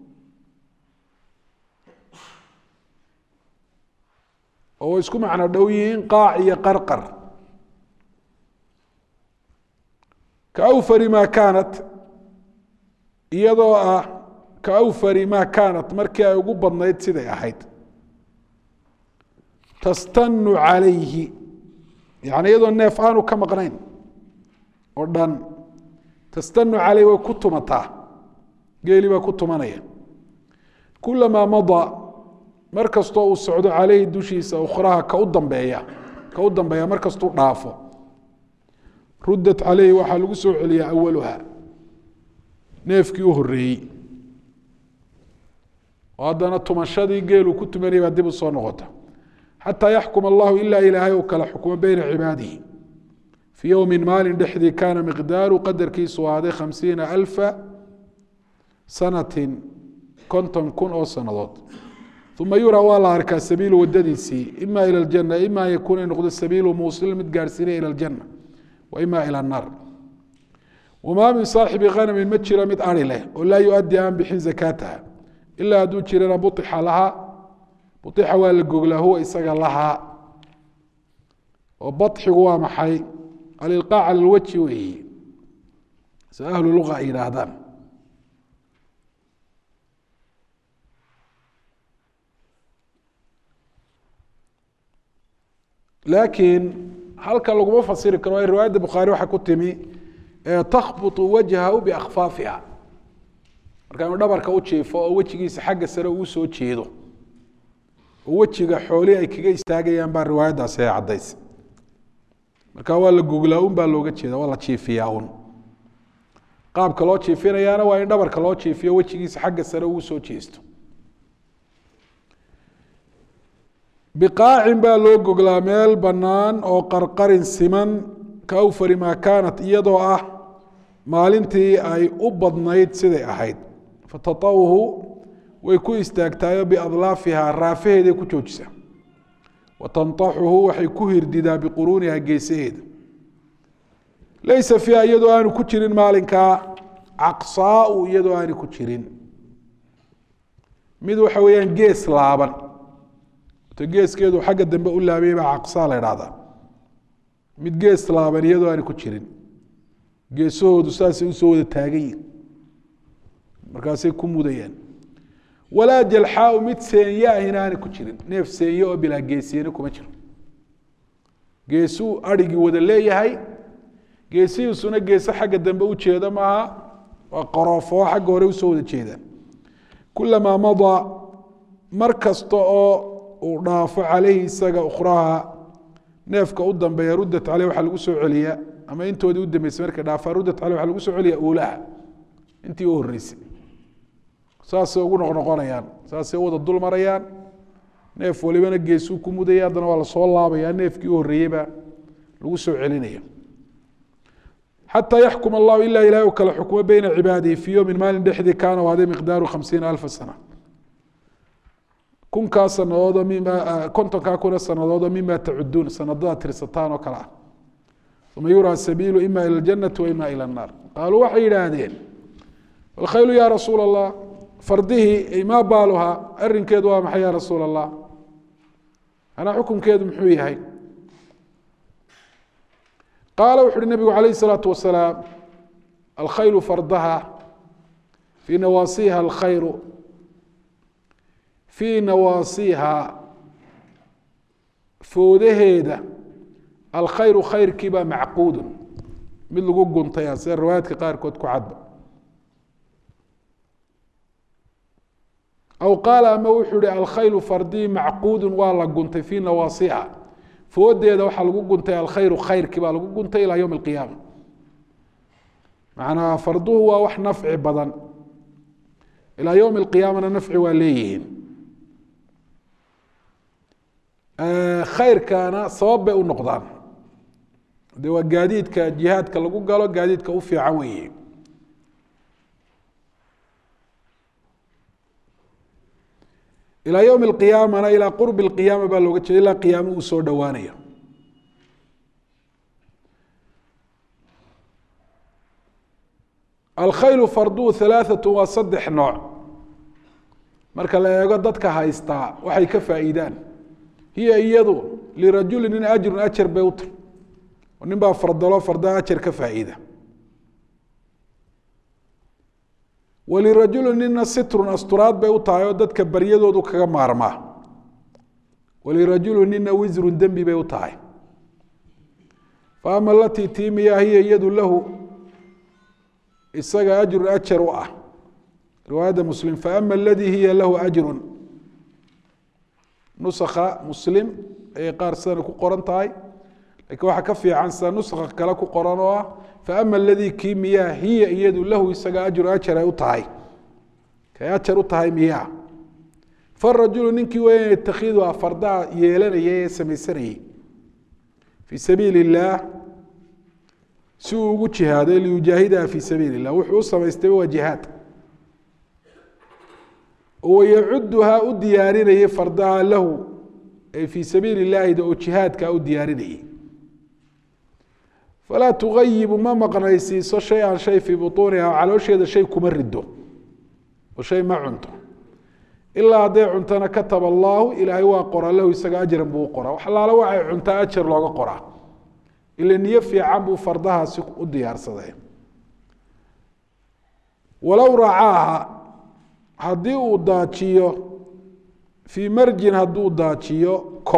oo way isku macno dhow yihiin qaac iyo qarqar ka awfari maa kaanat iyadoo ah ka awfari maa kaanat markii ay ugu badnayd siday ahayd tastanu calayhi yani iyadoo neef aanu ka maqnayn oo dhan tastanu calayhi way ku tumataa geeli baa ku tumanaya kulamaa madaa mar kastoo uu socdo caleyhi dushiisa ukhraha ka u dambeeya ka u dambeeya mar kastuu dhaafo ruddat caleyhi waxaa lagu soo celiyaa awaluha neefkii u horeeyey oo haddana tumashadii geeluu ku tumanaya baa dib u soo noqota xataa yaxkuma allahu ilaa ilaahay uu kala xukumo beyna cibaadihi fii yowmin maalin dhexdii kaana miqdaaru qadarkiisu ahaaday khamsiina alfa sanatin konton kun oo sannadood uma yuraa waa la arkaa sabiilu wadadiisii ima ila ljana ima an yakuuna in noqdo sabiilu muusil mid gaarhsiinaya ila ljana wa ima ila annaar wamaa min saaxibi khanamin ma jiro mid ari leh oo laa yu-addi aan bixin zakaataha ilaa hadduu jirana buixa lahaa buixa waa la goglaa huwa isaga lahaa oo baxigu waa maxay alilqaac cala lwajhi weeye si ahlu luga ay yidhaahdaan laakiin halka laguma fasiri karo ay riwaayadda bukhaari waxaa ku timi takhbutu wajhahu biakfaafiha marka inuu dhabarka u jiifo oo wejigiisa xagga sare uu soo jeedo oo wejiga xoolii ay kaga istaagayaan baa riwaayaddaasi ay caddays marka waa la goglaa un baa looga jeeda waa la jiifiyaa un qaabka loo jiifinayaana waa in dhabarka loo jiifiyo wejigiisa xagga sare uu soo jeesto biqaacin baa loo goglaa meel bannaan oo qarqarin siman ka awfari maa kaanat iyadoo ah maalintii ay u badnayd siday ahayd fatatawhu way ku istaagtaayo biadlaafihaa raafaheeday ku joojisaa wa tantaxuhu waxay ku hirdidaa biquruuniha geesaheeda laysa fiiha iyadoo aanu ku jirin maalinkaa caqsaau iyadoo aanu ku jirin mid waxa weeyaan gees laaban geeskeedu xagga dambe u laabaya baa caqsaa la idhahdaa mid gees laaban iyadoo aana ku jirin geesahoodu saasay usoo wada taagayiin markaasay ku mudayaan walaa jalxaau mid seenya ahina aana ku jirin neef seenye oo bilaa geesiyena kuma jiro geesuu adrhigii wada leeyahay geesihiisuna geese xagga dambe u jeeda maaha waa qaroofoo xagga hore usoo wada jeedaan kulamaa madaa mar kasta oo uu dhaafo caleyhi isaga ukhraha neefka u dambeeya ruddat caleyh waxaa lagu soo celiyaa ama intoodii u dambeysay markay dhaafaa ruddat caleyh waxaa lagu soo celiyaa uulaha intii u horreysay saasay ugu noqnoqonayaan saasay u wada dul marayaan neef walibana geesuu ku mudaya haddana waa lasoo laabaya neefkii u horreeyey baa lagu soo celinaya xataa yaxkum allahu ilaa ilahay u kala xukumo beyna cibaadihi fii yowmin maalin dhexdii kaana waaday miqdaaru khamsiina alfa sana kunkaa sanadoodoo mima kontonkaa kuna sanadoodoo mima tacuduun sanadadaa tirsataan oo kale ah uma yuraa sabiilu ima ila ljanati wa ima ila annaar qaaluu waxay yidhaahdeen alkhaylu ya rasuula allah fardihii maa baaluhaa arinkeedu waa maxay ya rasuula allah anaa xukunkeedu muxuu yahay qaala wuxu uhi nabigu calayh الsalaatu wasalaam alkhaylu fardaha fii nawaasiha alkhayru fii nawaasiha foodaheeda alkhayru khayrkii baa macquudun mid lagu guntaya sida riwaayaadka qaarkood ku cadba aw qaala ama wuxuu ihi alkhaylu fardii macquudun waa la guntay fii nawaasiha foodeeda waxaa lagu guntay alkhayru khayrkii baa lagu guntay ilaa yowm alqiyaama macnaa farduhu waa wax nafci badan ilaa yowmi alqiyaamana nafci waa leeyihiin khayrkana sabab bay u noqdaan de waa gaadiidka jihaadka lagu galo gaadiidka u fiican weeye ilaa ywm اqiyaamana ilaa qurbi اqiyaama baa looga jeeda ilaa qiyaamo uu soo dhowaanaya alkhaylu farduhu halaaثat waa saddex nooc marka la eego dadka haystaa waxay ka faa'iidaan hiya iyadu lirajuli nin ajrun ajar bay u tahy oo nin baa fardalo fardaha ajar ka faa'iida walirajuli nina sitrun asturaad bay u tahay oo dadka baryadoodu kaga maarmaa walirajuli nina wisrun dembi bay u tahay fa ama alatii tiimiya hiya iyadu lahu isaga ajrun ajar u ah riwaayadda muslim faama aladii hiya lahu ajrun nusakha muslim ayay qaar sidana ku qoran tahay lakiin waxaa ka fiican sida nuskha kale ku qoran oo ah faama aladii kii miyaa hiya iyadu lahu isaga ajru ajar ay u tahay kay ajar u tahay miyaa farajulu ninkii weyn yatakhiduha fardaha yeelanaya ee samaysanayay fii sabiili illaah si uu ugu jihaaday liyujaahidaha fii sabiili illah wuxuu u samaystay waa jihaad wayacuduhaa u diyaarinayay fardaha lahu ay fii sabiili illahida oo jihaadkaa u diyaarinayay falaa tugayibu ma maqnaysiiso shay-an shay fii butuuniha caloosheeda shay kuma rido oo shay ma cunto ilaa hadday cuntona kataba allaahu ilaahay waa qoraa lahu isaga ajran buu u qoraa wax allaale waxay cuntaa ajar looga qoraa ila niyo fiican buu fardahaasi u diyaarsaday walow racaaha haddii uu daajiyo fii marjin hadduu daajiyo kob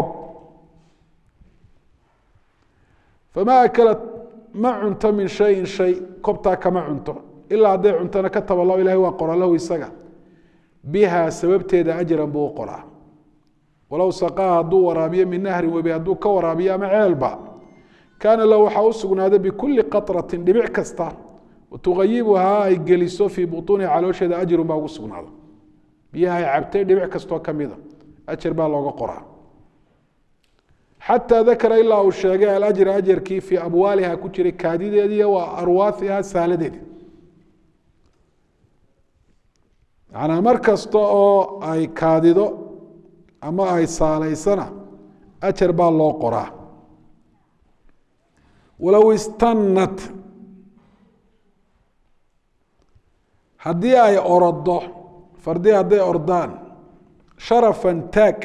famaa akalat ma cunto min shayin shay kobtaa kama cunto ilaa hadday cuntona kataba allahu ilahay waa qoraa lahu isaga bihaa sababteeda ajran buu u qoraa walow saqaa hadduu waraabiyo min nahrin webi hadduu ka waraabiyo ama ceelba kaana lahu waxaa u sugnaaday bikulli qatratin dhibic kasta tugayibuhaa ay geliso fii butuuniha caloosheeda ajrun baa ugu sugnaado biyaha ay cabtay dhibic kastoo kamida ajar baa looga qoraa xataa dakara ilaa uu sheegay alajra ajarkii fii abwaaliha ku jiray kaadideedii wa arwaaiha saaladeedi manaa mar kasta oo ay kaadido ama ay saalaysana ajar baa loo qoraa walow istanat haddii ay orodo fardii hadday ordaan sharafan taag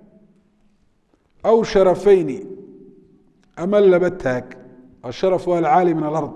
aw sharafayni ama laba taag asharaf waa alcaali min alard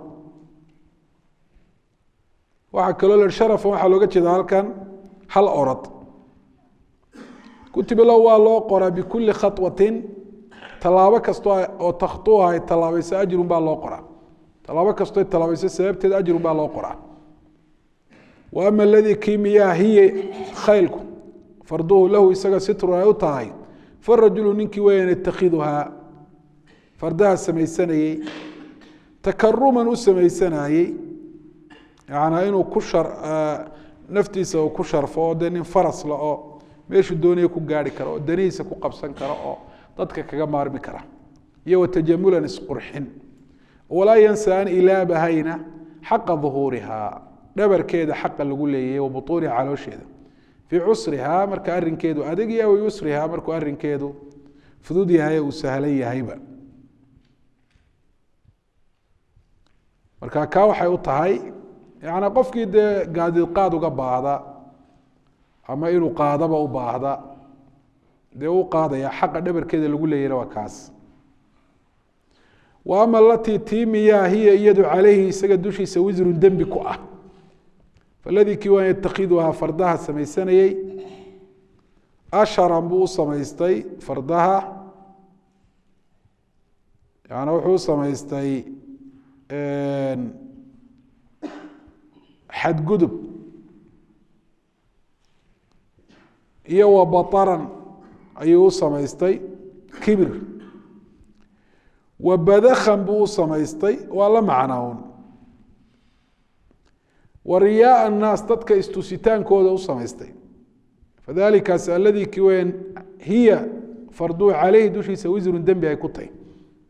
waxaa kaloo la sharafan waxaa looga jeeda halkan hal orod kutiba lahu waa loo qoraa bikulli khawatin tallaabo kastoo oo takhtuuha ay tallaabayso ajrun baa loo qoraa tallaabo kastoo ay tallaabayso sababteed ajrun baa loo qoraa wa ama aladii kii miyaa hiya khaylku farduhu lahu isaga sitrun ay u tahay farajulu ninkii weyan yatakhiduhaa fardaha samaysanayey takaruman u samaysanayey yanaa inuu ku shar naftiisa uu ku sharfo oo dee nin farasla oo meeshuu doonaya ku gaari karo oo danihiisa ku qabsan karo oo dadka kaga maarmi kara iyo watajamulan isqurxin walaa yansa an ilaabahayna xaqa duhuuriha dhabarkeeda xaqa lagu leeyahy wa butuuniha caloosheeda fii cusrihaa marka arinkeedu adag yahay wa yusrihaa markuu arinkeedu fudud yahay uu sahlan yahayba marka kaa waxay u tahay yanaa qofkii dee gaadiid qaad uga baahda ama inuu qaadaba u baahda dee u qaadaya xaqa dhabarkeeda lagu leeyahna waa kaas wa ama alatii tiimiyaa hiya iyadu caleyhi isaga dushiisa wisrun dembi ku ah faladii kii waan yatakhiduhaa fardaha samaysanayey asharan buu u samaystay fardaha yaana wuxuu u samaystay xadgudub iyo wa bataran ayuu u samaystay kibir wa badakhan buu u samaystay waa la macnown wa riyaaa annaas dadka istusitaankooda u samaystay fadalikaas aladii kii weyn hiya farduu caleyhi dushiisa wisrun dembi ay ku tahy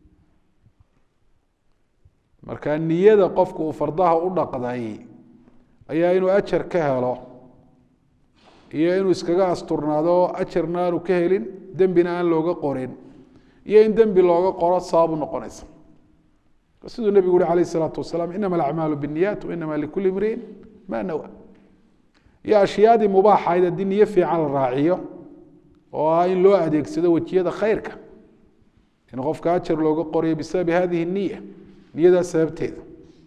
marka niyada qofku uu fardaha u dhaqday ayaa inuu ajar ka helo iyo inuu iskaga asturnaado ajarna aanu ka helin dembina aan looga qorin iyo in dembi looga qoro sababu noqonaysa siduu nebigu uri alayh الsalaatu wasalaam inama alacmaalu biالniyaat wainama likuli imriin ma nawa iyo ashyaadii mubaaxayd haddii niyo fiican la raaciyo oo ah in loo adeegsado wejiyada khayrka in qofka ajar looga qorayo bisababi hadihi الniya niyadaa sababteeda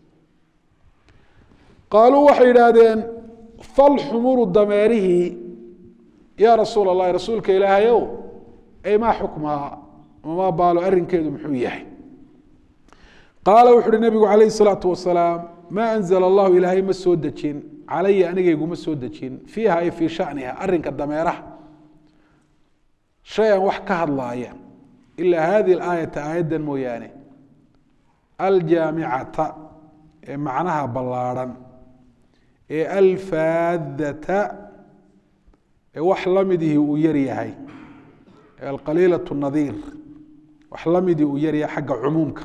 qaaluu waxay yidhaahdeen falxumuru dameerihii yaa rasuul اllahi rasuulka ilaahayow ay maa xukmaha mamaa baalo arrinkeedu muxuu yahay qaala wuxu uhi nebigu calayh الsalaatu wasalaam maa anzla allahu ilaahay ma soo dejin calaya anigayguma soo dejin fiiha ay fii shaniha arrinka dameeraha shay an wax ka hadlaaya ilaa hadihi اlaayata aayaddan mooyaane aljaamicata ee macnaha ballaadhan ee alfaadata ee wax lamidihii uu yar yahay ee alqaliilaة nadiir wax lamidii uu yar yahay xagga cumuumka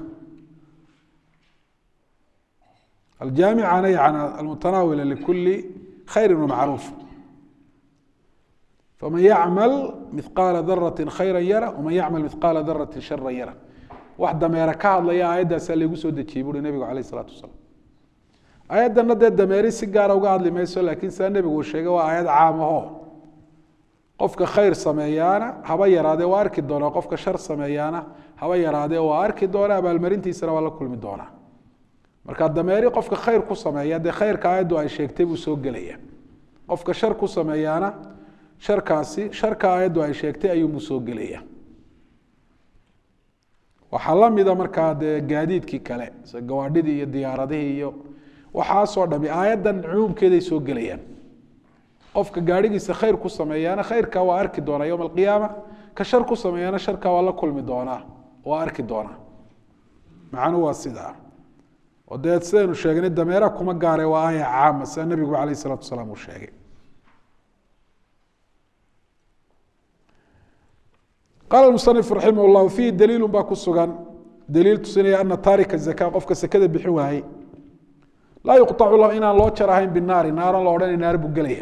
aljaamicana yani almutanaawila likuli khayri wamacruuf faman yacmal mihqaala darati khayra yara waman yacmal mihqaala darati shara yara wax dameere ka hadlaya aayaddaasaa laygu soo dejiyey buuri nebigu alayh isalaatu wasalaam aayaddana dee dameeri si gaara uga hadli mayso laakiin sidaa nebigu uu sheegay waa aayad caam aho qofka khayr sameeyaana haba yaraadee waa arki doonaa qofka shar sameeyaana haba yaraadee waa arki doonaa abaalmarintiisana waa la kulmi doonaa marka dameeri qofka khayr ku sameeya dee khayrka aayaddu ay sheegtay buu soo gelaya qofka shar ku sameeyaana sharkaasi sharka aayaddu ay sheegtay ayuunbuu soo gelaya waxaa lamida markaa dee gaadiidkii kale sida gawaadhidii iyo diyaaradihii iyo waxaasoo dhami aayaddan cumuumkeeday soo gelayaan qofka gaadhigiisa khayr ku sameeyaana khayrka waa arki doonaa yowma alqiyaama ka shar ku sameeyaana sharka waa la kulmi doonaa waa arki doonaa macnuhu waa sidaa oo dee sidaynu sheegnay dameera kuma gaare waa aaya caama sida nebigu alayh isalaatu wasalaam uu sheegay qaala musanif raximah llahu fiihi daliilu baa ku sugan daliil tusinaya ana taarika zaka qofka sekada bixin waayey laa yuqطacu lahu inaan loo jar ahayn binaari naaran la odhanay naar buu gelaya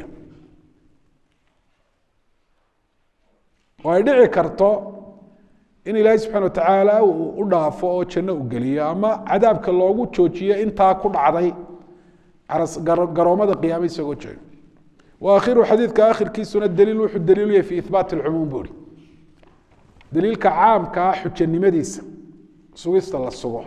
oo ay dhici karto in ilaahay subxana watacaala uu u dhaafo oo janno u geliyo ama cadaabka loogu joojiyo intaa ku dhacday garoomada qiyaame isagoo jooga wa akhiru xadiidka akhirkiisuna daliil wuxuu daliilu yahay fi ihbaati lcumuum buuri daliilka caamkaa xujanimadiisa sugista la sugo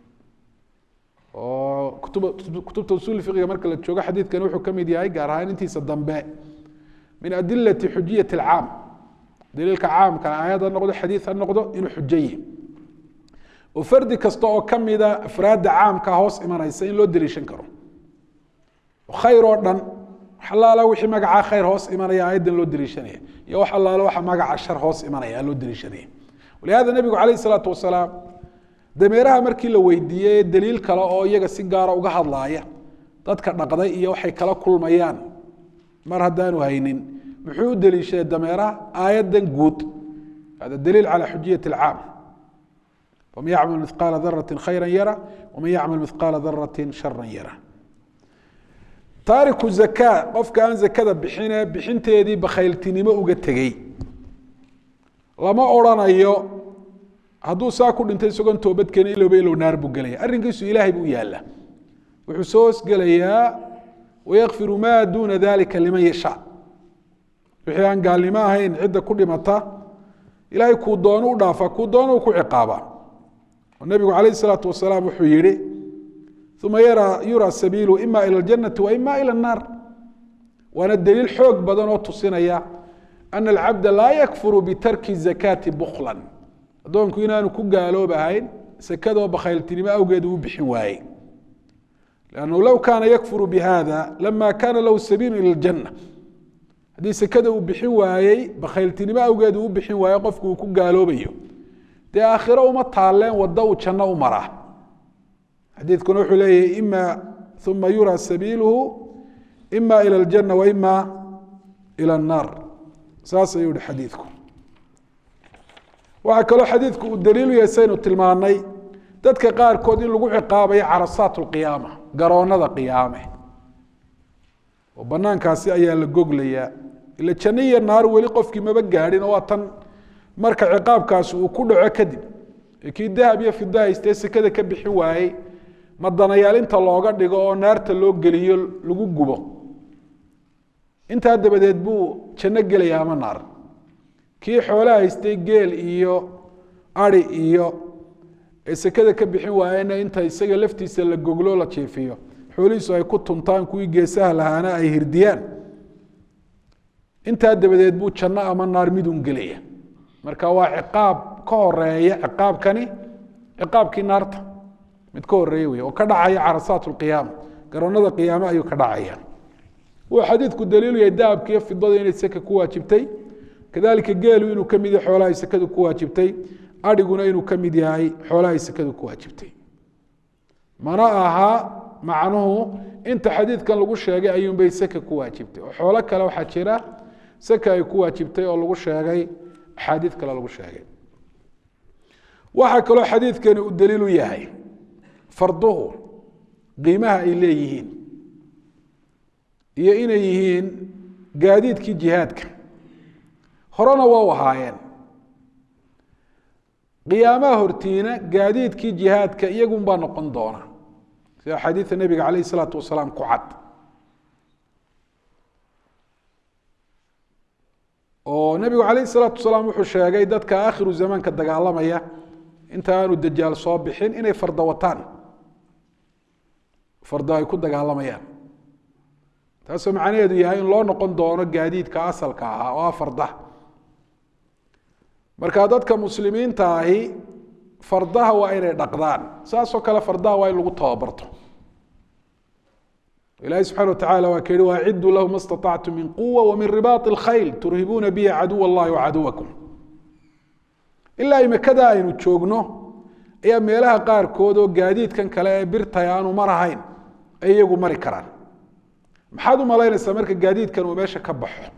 oo kutubta usul fiqiga marka la joogo xadiidkani wuxuu ka mid yahay gaar ahaan intiisa dambe min adilati xujiyat اlcaam daliilka caamka aayad ha noqdo xadiid ha noqdo inuu xujaye oo fardi kasta oo kamida afraadda caamka hoos imanaysa in loo daliishan karo khayr oo dhan wax allaala wixii magacaa khayr hoos imanaya aayaddan loo daliishanaya iyo wax allaala waxa magaca shar hoos imanaya loo daliishanaya walihada nebigu calayh isalaatu wasalaam dameeraha markii la weydiiyey daliil kale oo iyaga si gaara uga hadlaaya dadka dhaqday iyo waxay kala kulmayaan mar haddaanu haynin muxuu u daliishaday dameeraha aayaddan guud hada daliil calى xujiyat اlcaam faman yacmal mihqaala darati khayra yara waman yacmal mihqaala darati shara yara taariku zaka qofka aan zakada bixine bixinteedii bakhayltinimo uga tegey lama odrhanayo hadduu saa ku dhintay isagoon toobadkeeni ilowba ilow naar buu gelaya arrinkiisu ilaahay buu yaala wuxuu soo hosgelayaa wayakfiru ma duna dalika liman yashaa wixii aan gaalnimo ahayn cidda ku dhimata ilaahay kuu doono u dhaafa kuu doono u ku ciqaaba oo nebigu calayh isalaatu wasalaam wuxuu yihi uma yara yura sabiilu ima ila aljanati wa ima ila annaar waana daliil xoog badan oo tusinaya ana alcabda laa yakfuru bitarki zakaati buklan addoonku inaanu ku gaaloobahayn sekadoo bakhayltinimo awgeed uu bixin waayey lannahu low kaana yakfuru bihada lama kana lahu sabiilu ila aljanna haddii sekada uu bixin waayey bakhayltinimo awgeed uu u bixin waayo qofku uu ku gaaloobayo dee aakhiro uma taalleen waddo uu janno u maraa xadiidkuna wuxuu leeyahay ima uma yura sabiiluhu ima ila aljanna wa ima ila annaar saas ayuu yihi xadiidku waxaa kaloo xadiidku uu daliilu yahay saynu tilmaanay dadka qaarkood in lagu ciqaabayo carasaat lqiyaama garoonada qiyaame oo banaankaasi ayaa la goglayaa ila janno iyo naar weli qofkii maba gaadhin oo waa tan marka ciqaabkaasi uu ku dhaco kadib ee kii dahab iyo fida haystee sekada ka bixin waayey madanayaal inta looga dhigo oo naarta loo geliyo lagu gubo intaa dabadeed buu janno gelaya ama naar kii xoolaha haystay geel iyo ari iyo ee sekada ka bixin waayena inta isaga laftiisa la goglo la jiifiyo xoolihiisu ay ku tuntaan kuwii geesaha lahaana ay hirdiyaan intaa dabadeed buu janno ama naar midun gelaya marka waa ciqaab ka horeeya ciqaabkani ciqaabkii naarta mid ka horeeya wey oo ka dhacaya carasaat lqiyaama garoonada qiyaame ayuu ka dhacaya wuu xadiidku daliilu yahay dahabka iyo fidada inay seka ku waajibtay kadalika geelu inuu ka mid yahay xoolahay sekadu ku waajibtay adhiguna inuu ka mid yahay xoolahay sekadu ku waajibtay mana aha macnuhu inta xadiidkan lagu sheegay ayuunbay seka ku waajibtay oo xoolo kale waxaa jira seka ay ku waajibtay oo lagu sheegay axaadiid kale lagu sheegay waxaa kaloo xadiidkani uu daliilu yahay farduhu qiimaha ay leeyihiin iyo inay yihiin gaadiidkii jihaadka horena waa u ahaayeen qiyaamaha hortiina gaadiidkii jihaadka iyagunbaa noqon doona sida xadiida nebiga calayh isalaatu wasalaam ku cad oo nebigu calayh isalaatu wasalaam wuxuu sheegay dadka aakhiru zamaanka dagaalamaya inta aanu dajaal soo bixin inay farda wataan fardo ay ku dagaalamayaan taasoo macnaheedu yahay in loo noqon doono gaadiidka asalka ahaa oo ah fardaha marka dadka muslimiinta ahi fardaha waa inay dhaqdaan saasoo kale fardaha waa in lagu tababarto ilahi subxana watacala waa ka yihi waaciduu lahu ma staطactum min quwa wamin ribaaط اlkhayl turhibuuna bihi caduw اllahi wacaduwakum ilaa imikada aynu joogno ayaa meelaha qaarkood oo gaadiidkan kale ee birtay aanu marahayn ay iyagu mari karaan maxaad u malaynaysaa marka gaadiidkan uu meesha ka baxo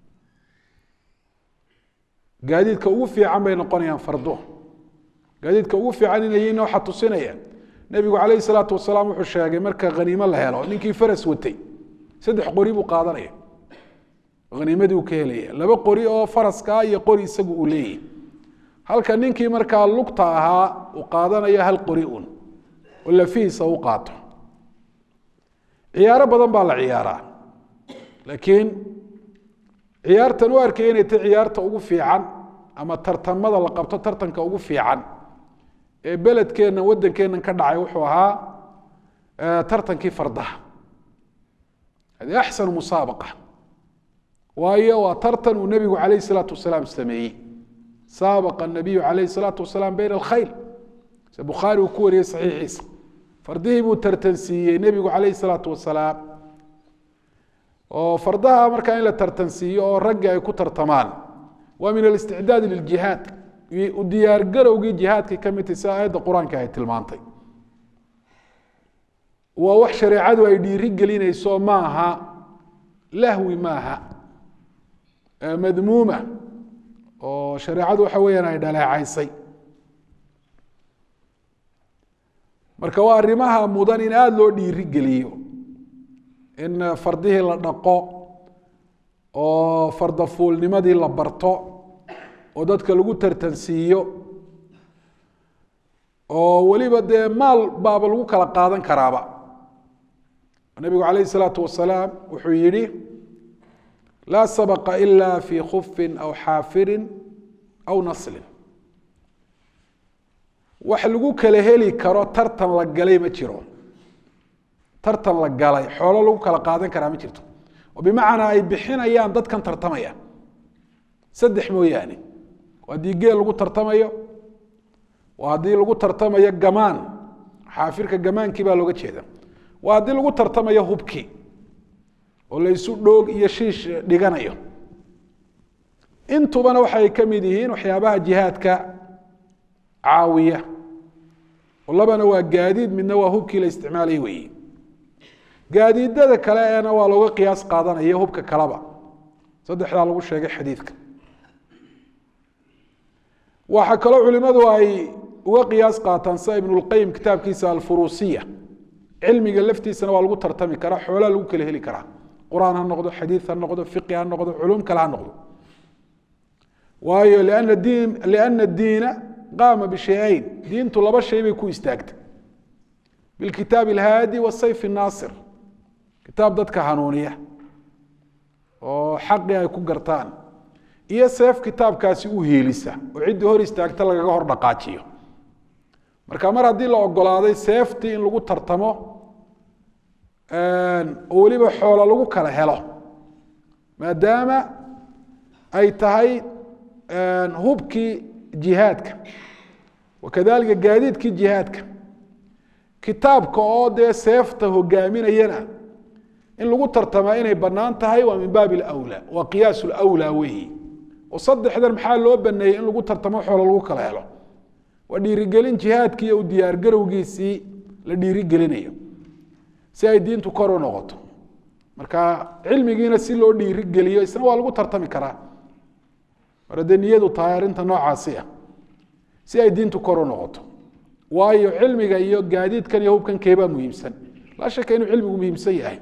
gaadiidka ugu fiican bay noqonayaan fardo gaadiidka ugu fiican inayiin waxaa tusinaya nebigu calayhi salaatu wasalaam wuxuu sheegay marka haniimo la helo ninkii faras watay saddex qori buu qaadanaya haniimadii uu ka helaya laba qori oo faraska iyo qori isagu uu leeyahy halka ninkii markaa lugta ahaa uu qaadanayo hal qori un oo lafihiisa u qaato ciyaaro badan baa la ciyaaraa laakiin ciyaartan u arkaya inay tahy ciyaarta ugu fiican ama tartamada la qabto tartanka ugu fiican ee beledkeenna waddankeennan ka dhacay wuxuu ahaa tartankii fardaha hadi axsanu musaabaqa waayo waa tartan uu nebigu calayh isalaatu wasalaam sameeyey saabaqa nabiyu calayh isalaatu wasalaam bayna alkhayl se bukhaari uu ku wariyey saxiixiisa fardihii buu tartansiiyey nebigu calayh isalaatu wasalaam oo fardaha markaa in la tartansiiyo oo raggi ay ku tartamaan waa min alisticdaad liljihaad u diyaargarowgii jihaadkay ka mid tahy sida aayadda qur-aanka ay tilmaantay waa wax shareecadu ay dhiiri gelinayso maaha lahwi maaha madmuuma oo shareecadu waxa weeyaan ay dhaleecaysay marka waa arrimaha mudan in aada loo dhiiri geliyo in fardihii la dhaqo oo fardafuulnimadii la barto oo dadka lagu tartansiiyo oo weliba dee maal baaba lagu kala qaadan karaaba nabigu calayh isalaatu wasalaam wuxuu yihi laa sabaqa ila fi khufin aw xaafirin aw naslin wax lagu kala heli karo tartan la galay ma jiro tartan la galay xoolo lagu kala qaadan karaa ma jirto oo bimacnaa ay bixinayaan dadkan tartamaya saddex mooyaane haddii geel lagu tartamayo waa haddii lagu tartamayo gamaan xaafirka gamaankii baa looga jeeda waa haddii lagu tartamayo hubkii oo laysu dhoog iyo shiish dhiganayo intubana waxay ka mid yihiin waxyaabaha jihaadka caawiya oo labana waa gaadiid midna waa hubkii la isticmaalay weeye gaadiidada kale eena waa looga qiyaas qaadanaya hubka kaleba saddexdaa lagu sheegay xadiidka waxaa kaloo culimadu ay uga qiyaas qaataan sida ibnulqayim kitaabkiisa alfuruusiya cilmiga laftiisana waa lagu tartami karaa xoolaa lagu kala heli karaa qur-aan ha noqdo xadiid ha noqdo fiqi ha noqdo culum kale ha noqdo waayo liana diin liana diina qaama bishayayn diintu laba shay bay ku istaagtay bilkitaab alhaadi wasayf naasir kitaab dadka hanuuniya oo xaqii ay ku gartaan iyo seef kitaabkaasi u heelisa oo ciddii hor istaagta lagaga hor dhaqaajiyo marka mar haddii la ogolaaday seeftii in lagu tartamo oo weliba xoolo lagu kala helo maadaama ay tahay hubkii jihaadka wakadalika gaadiidkii jihaadka kitaabka oo dee seefta hogaaminayana in lagu tartamaa inay bannaan tahay waa min baabi alawlaa waa qiyaas lawlaa weeyi oo saddexdan maxaa loo baneeyey in lagu tartamo xoolo lagu kala helo waa dhiirigelin jihaadkii iyo u diyaargarowgiisii la dhiirigelinayo si ay diintu kor u noqoto marka cilmigiina si loo dhiirigeliyo isna waa lagu tartami karaa mar haddee niyadu tahay arrinta noocaasi ah si ay diintu kor u noqoto waayo cilmiga iyo gaadiidkan iyo hubkan keebaa muhiimsan laa shaka inuu cilmigu muhiimsan yahay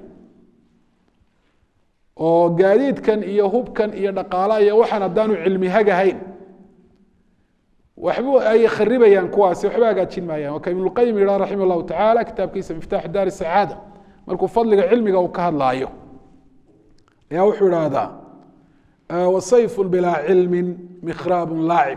oo gaadiidkan iyo hubkan iyo dhaqaalaha iyo waxaan haddaanu cilmi hagahayn waxba ay kharibayaan kuwaasi waxba hagaajin maayaan waa ka ibnulqayim yidhaha raximah llahu tacaala kitaabkiisa miftaaxu daari sacaada markuu fadliga cilmiga uu ka hadlaayo ayaa wuxuu idhaahdaa wasayfun bilaa cilmin mikhraabun laacib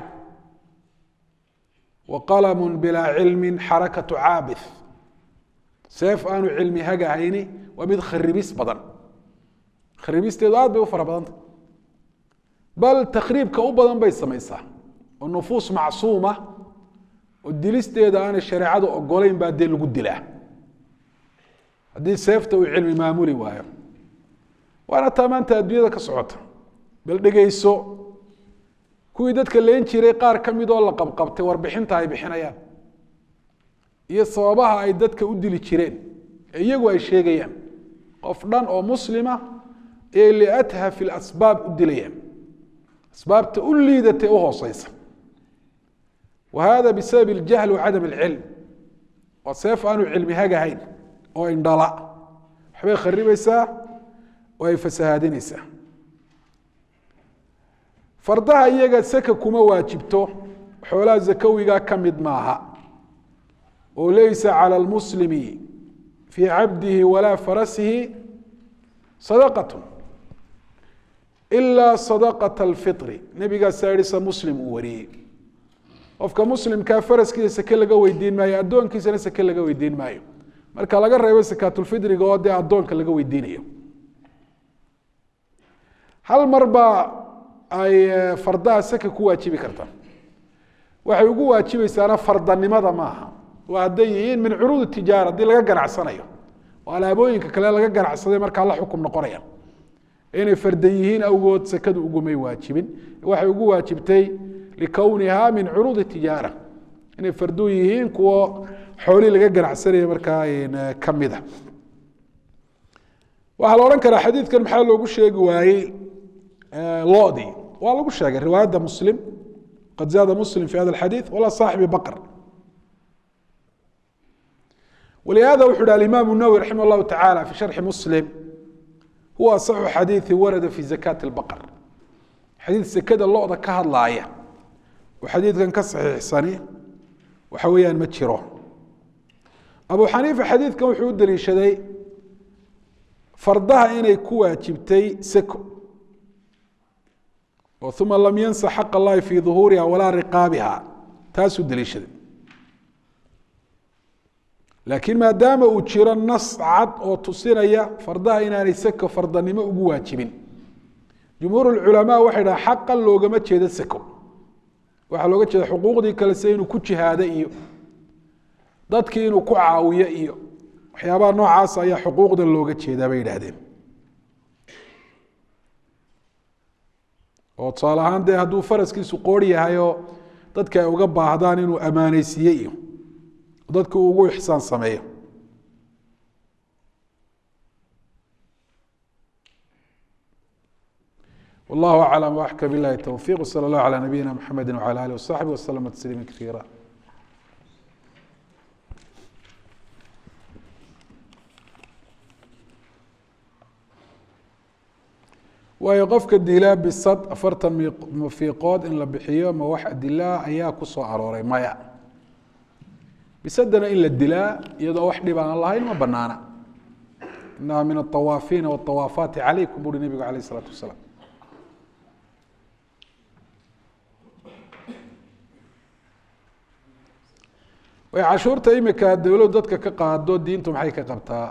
wa qalamun bilaa cilmin xarakatu caabith seef aanu cilmi hagahayni waa mid kharibis badan kharibisteedu aad bay u fara badanta bal takriibka u badan bay samaysaa oo nufuus macsuuma oo dilisteeda aanay shareecadu ogolayn baa dee lagu dilaa haddii seefta uu cilmi maamuli waayo waana taa maanta adduunyada ka socota bal dhegeyso kuwii dadka leen jiray qaar ka mid oo la qabqabtay warbixinta ay bixinayaan iyo sababaha ay dadka u dili jireen ee iyagu ay sheegayaan qof dhan oo muslima ayay liathafi lasbaab u dilayaan asbaabta u liidatay u hooseysa wa hada bisabab iljahl wa cadam alcilm waa seef aanu cilmi hagahayn oo indhala waxbay kharibaysaa oo ay fasahaadinaysaa fardaha iyaga saka kuma waajibto xoolaha zakawiga ka mid maaha oo laysa calى اlmuslimi fii cabdihi walaa farasihi sadaqat ila sadaqaة اlfiطri nebigaasaa yihi sa muslim uu wariyey qofka muslimkaa faraskiisa sake laga weydiin maayo addoonkiisana sake laga weydiin maayo marka laga reebo sakaatulfidriga oo dee addoonka laga weydiinayo hal mar baa ay fardaha saka ku waajibi karta waxay ugu waajibaysaana fardanimada maaha waa hadday yihiin min curuud tijaara haddii laga ganacsanayo oo alaabooyinka kale laga ganacsaday markaa la xukum noqonaya inay fardan yihiin awgood sakadu ugumay waajibin waxay ugu waajibtay likowniha min curuud tijaara inay fardu yihiin kuwo xoolii laga ganacsanaya markaa kamida waxaa la odhan karaa xadiidkan maxaa loogu sheegi waayey lodii waa lagu sheegay riwaayadda muslim qad zaada muslim fi hada alxadiid wala saaxibi baqr ولهذا وxu hi الإmام النwوي رحimه الله taعالى في شharxi mسلم huwa aصxu xadiiثi warada fi زakاة الbqر xadiid sekada loda ka hadlaaya oo xadiidkan ka صaxiixsani waxa weeyaan ma jiro abu xaniifa xadiidkan wuxuu u deliishaday fardaha inay ku waajibtay seko oo uma lam yansa xaq اllahi fi ظuhuuriha walaa riqaabiha taasuu deliishaday laakiin maadaama uu jiro nas cad oo tusinaya fardaha inaanay seko fardanimo ugu waajibin jumhuur culamaa waxay dhaha xaqan loogama jeedo seko waxaa looga jeeda xuquuqdii kale sida inuu ku jihaado iyo dadkii inuu ku caawiyo iyo waxyaabaha noocaas ayaa xuquuqdan looga jeedaa bay yidhaahdeen oo tusaale ahaan dee hadduu faraskiisu qoori yahay oo dadka ay uga baahdaan inuu ammaaneysiiye iyo dadku uu ugu ixsaan sameeyo والله أعلم وأحكى بالله التوفيق وصلى الله على نبينا محمد وعلى آله وصحبه وسلم تسليما كثيرا waayo qofka dilaa bisad afartan mafiiqood in la bixiyo ma wax adilaa ayaa ku soo arooray maya bisadana in la dilaa iyadoo wax dhib aan lahayn ma banaana inaha min aawaafiina waawaafaati calaykum buuri nebigu alayh isalaatu wasalaam way cashuurta imika dowladu dadka ka qaado diintu maxay ka qabtaa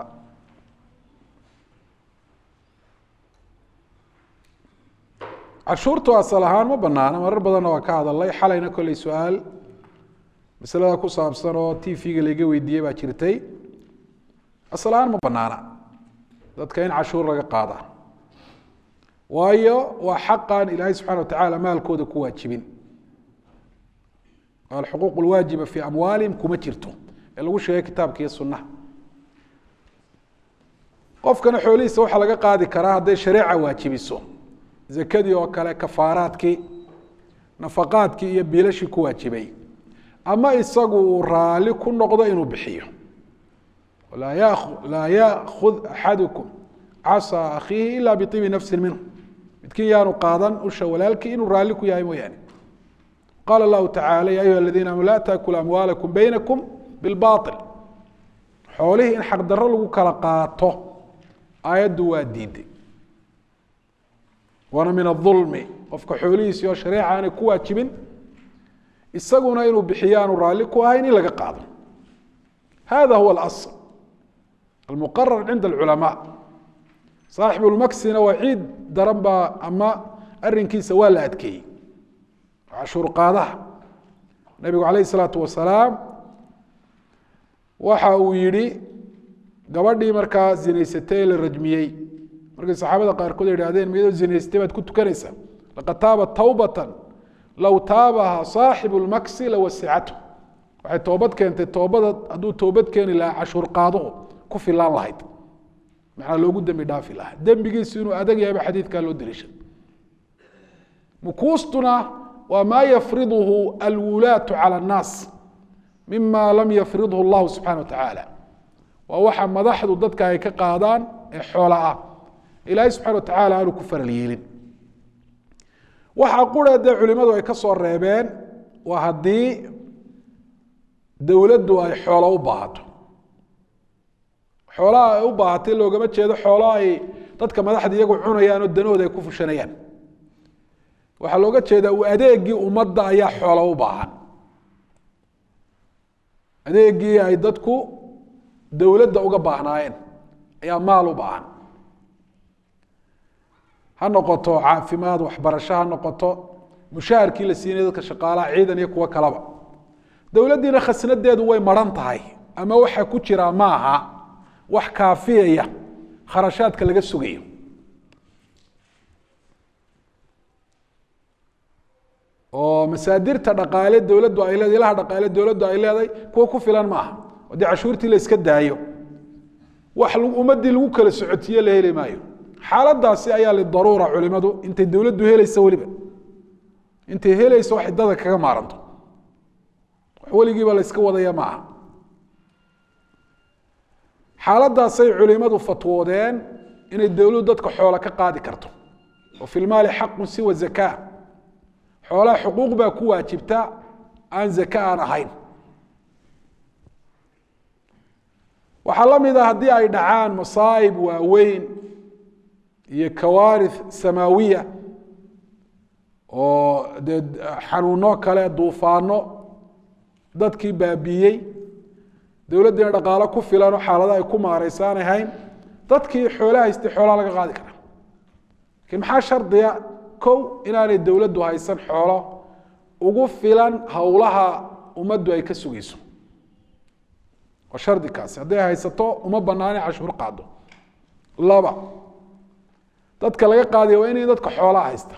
cashuurtu asal ahaan ma banaana marar badanna waa ka hadalay xalayna kolley su-aal masalada ku saabsan oo t v-ga laiga weydiiyey baa jirtay asal ahaan ma banaana dadka in cashuur laga qaada waayo waa xaqan ilaahay subxana wa tacaala maalkooda ku waajibin alxuquuq lwaajiba fii amwaalihim kuma jirto ee lagu sheegay kitaabka iyo sunaha qofkana xoolihiisa waxaa laga qaadi karaa hadday shareeca waajibiso zakadii oo kale kafaaraadkii nafaqaadkii iyo biilashii ku waajibay ama isagu uu raali ku noqdo inuu bixiyo laa yaakud axadukum casaa akhiihi ila biibi nafsin minhu midkiin yaanu qaadan usha walaalkii inuu raalli ku yahay mooyaane qaala lahu tacala ya ayuha aladiina amanu laa taakulu amwaalakum baynakum bilbail xoolihii in xaqdarro lagu kala qaato aayaddu waa diiday waana min aulmi qofka xoolihiisi oo shareeca aanay ku waajibin isaguna inuu bixiyo aanu raalli ku ahayn in laga qaado hada huwa alasl almuqarar cinda alculamaa saaxibu lmaksina waa ciid daran baa ama arinkiisa waa la adkeeyey cashuur qaadaha nabigu calayh isalaatu wasalaam waxa uu yihi gabadhii markaa zinaysatay ee la rajmiyey markay saxaabada qaarkood idhahdeen miyadoo zinaystay baad ku tukanaysaa laqad taaba tawbatan low taabaha saaxibu lmaksi lawasicatu waxay toobad keentay toobada hadduu toobad keeni lahaa cashuur qaaduhu ku filaan lahayd maxaa loogu dembi dhaafi lahaa dembigiisu inuu adag yahayba xadiidkaa loo deliisha mukuustuna waa maa yafriduhu alwulaatu cala annaas mima lam yafridhu allahu subxana wa tacaala waa waxa madaxdu dadka ay ka qaadaan ee xoola ah ilaahay subxana wa tacaala aanu ku faral yeelin waxaa qura dee culimadu ay ka soo reebeen waa haddii dowladdu ay xoolo u baahato xoolaha ay u baahatay loogama jeedo xoolo ay dadka madaxda iyagu cunayaan oo danahooda ay ku fushanayaan waxaa looga jeedaa u adeegii ummadda ayaa xoolo u baahan adeegii ay dadku dowladda uga baahnaayeen ayaa maal u baahan ha noqoto caafimaad waxbarasho ha noqoto mushaharkii la siinay dadka shaqaalaha ciidan iyo kuwo kalaba dowladdiina khasnadeedu way maran tahay ama waxa ku jiraa maaha wax kaafiyaya kharashaadka laga sugayo oo masaadirta dhaqaale dowladdu ay leedahay ilaha dhaqaale dowladdu ay leedahay kuwa ku filan maaha haddii cashuurtii la iska daayo wax ummaddii lagu kala socotiye la heli maayo xaaladaasi ayaa lidaruura culimadu intay dowladdu helaysa weliba intay helayso waxay dada kaga maaranto wax weligiiba la iska wadaya maaha xaaladaasay culimadu fatwoodeen inay dowladdu dadka xoola ka qaadi karto oo fi lmaali xaqun siwa zakaa xoolaha xuquuq baa ku waajibta aan zaka aan ahayn waxaa la mid a haddii ay dhacaan masaa'ib waaweyn iyo kawaarith samaawiya oo dee xanuuno kale duufaano dadkii baabiiyey dowladdiina dhaqaalo ku filan oo xaalada ay ku maareysa aanay hayn dadkii xoolaha haystay xoolaha laga qaadi karaa lakiin maxaa shardiga kow inaanay dowladdu haysan xoolo ugu filan howlaha ummaddu ay ka sugayso waa shardi kaasi hadday haysato uma banaana cashuur qaado laba dadka laga qaadaya waa inay dadka xoolaha haysta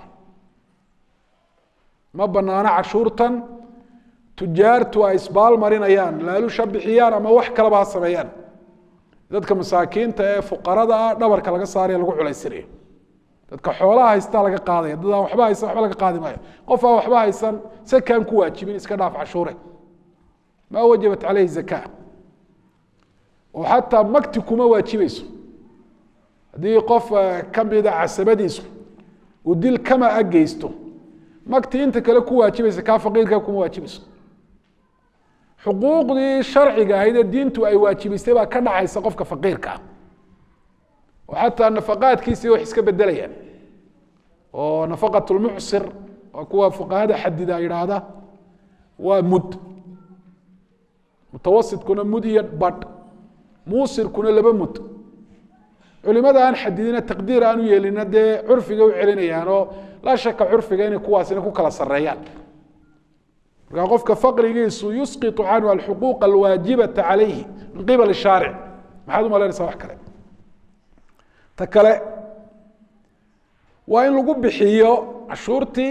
ma banaano cashuurtan tujaartu ay isbaal marinayaan laalusha bixiyaan ama wax kalaba ha sameeyaan dadka masaakiinta ee fuqarada ah dhabarka laga saaraya lagu culaysinayo dadka xoolaha haystaa laga qaadaya dad aan waxba haysan waxba laga qaadi maayo qof aan waxba haysan sakaan ku waajibin iska dhaaf cashuure maa wajabat caleyhi zaka oo xataa makti kuma waajibayso haddii qof kamida casabadiisu uu dil kama a geysto makti inta kale ku waajibaysa kaa faqiirka kuma waajibayso xuquuqdii sharciga ahayd ee diintu ay waajibisay baa ka dhacaysa qofka faqiirka ah oo xataa nafaqaadkiisii wax iska bedelayaan oo nafaqat lmucsir waa kuwa fuqahada xadida yidhaahda waa mud mutawasitkuna mud iyo badh muusirkuna laba mud culimada aan xadidina taqdiir aan u yeelina dee curfiga u celinayaan oo laa shaka curfiga inay kuwaasina ku kala sareeyaan markaa qofka faqrigiisu yusqitu canhu alxuquuq alwaajibata calayhi min qibali shaaric maxaad umalaynaysaa wax kale ta kale waa in lagu bixiyo cashuurtii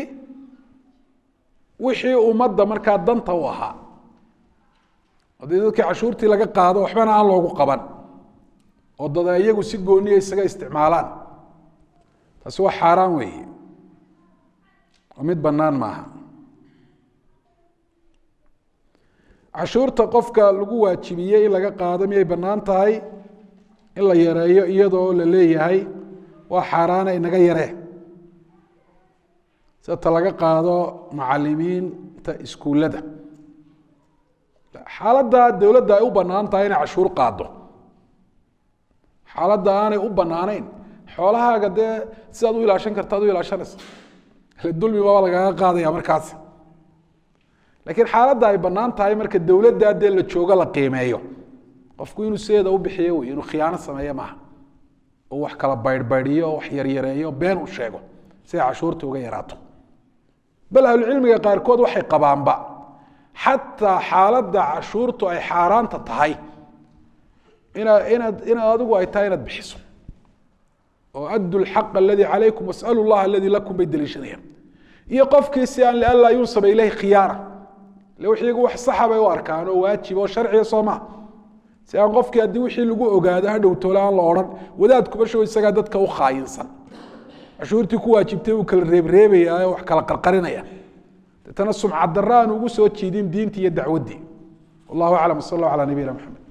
wixii ummadda markaa danta u ahaa haddii dadkii cashuurtii laga qaado waxbana aan loogu qaban oo dada iyagu si gooniya isaga isticmaalaan taasi waa xaaraan weeye oo mid bannaan maaha cashuurta qofka lagu waajibiyey in laga qaado miyay bannaan tahay in la yareeyo iyadoo la leeyahay waa xaaraana inaga yaree sita laga qaado macalimiinta iskuullada xaaladda dowladda ay u bannaan tahay inay cashuur qaado xaaladda aanay u banaanayn xoolahaaga dee sidaad u ilaashan karta ad u ilaashanaysa ile dulmi baba lagaga qaadaya markaasi laakiin xaaladda ay bannaan tahay marka dowladda dee la joogo la qiimeeyo qofku inuu sideeda u bixiyo wey inuu khiyaano sameeyo maaha oo wax kala baydhbaydhiyo oo wax yaryareeyo been u sheego si ay cashuurta uga yaraato bal ahlucilmiga qaarkood waxay qabaanba xataa xaaladda cashuurtu ay xaaraanta tahay inaad inaad inaad adigu ay tahay inaad bixiso oo addu lxaq aladii calaykum wasalu llah aladii lakum bay daliishanayaan iyo qofkii si aan lianlaa yunsaba ilayhi khiyaara ile wixiigu wax saxa bay u arkaan oo waajib oo sharciya soo maa si aan qofkii haddii wixii lagu ogaado hadhow toole aan la odhan wadaadkuba show isagaa dadka u khaayinsan cashuurtii ku waajibtay uu kala reebreebaya oo wax kala qarqarinaya deetana sumcad darra aan ugu soo jiidin diintii iyo dacwaddii wallahu aclam sal allah calaa nabiyina maxamed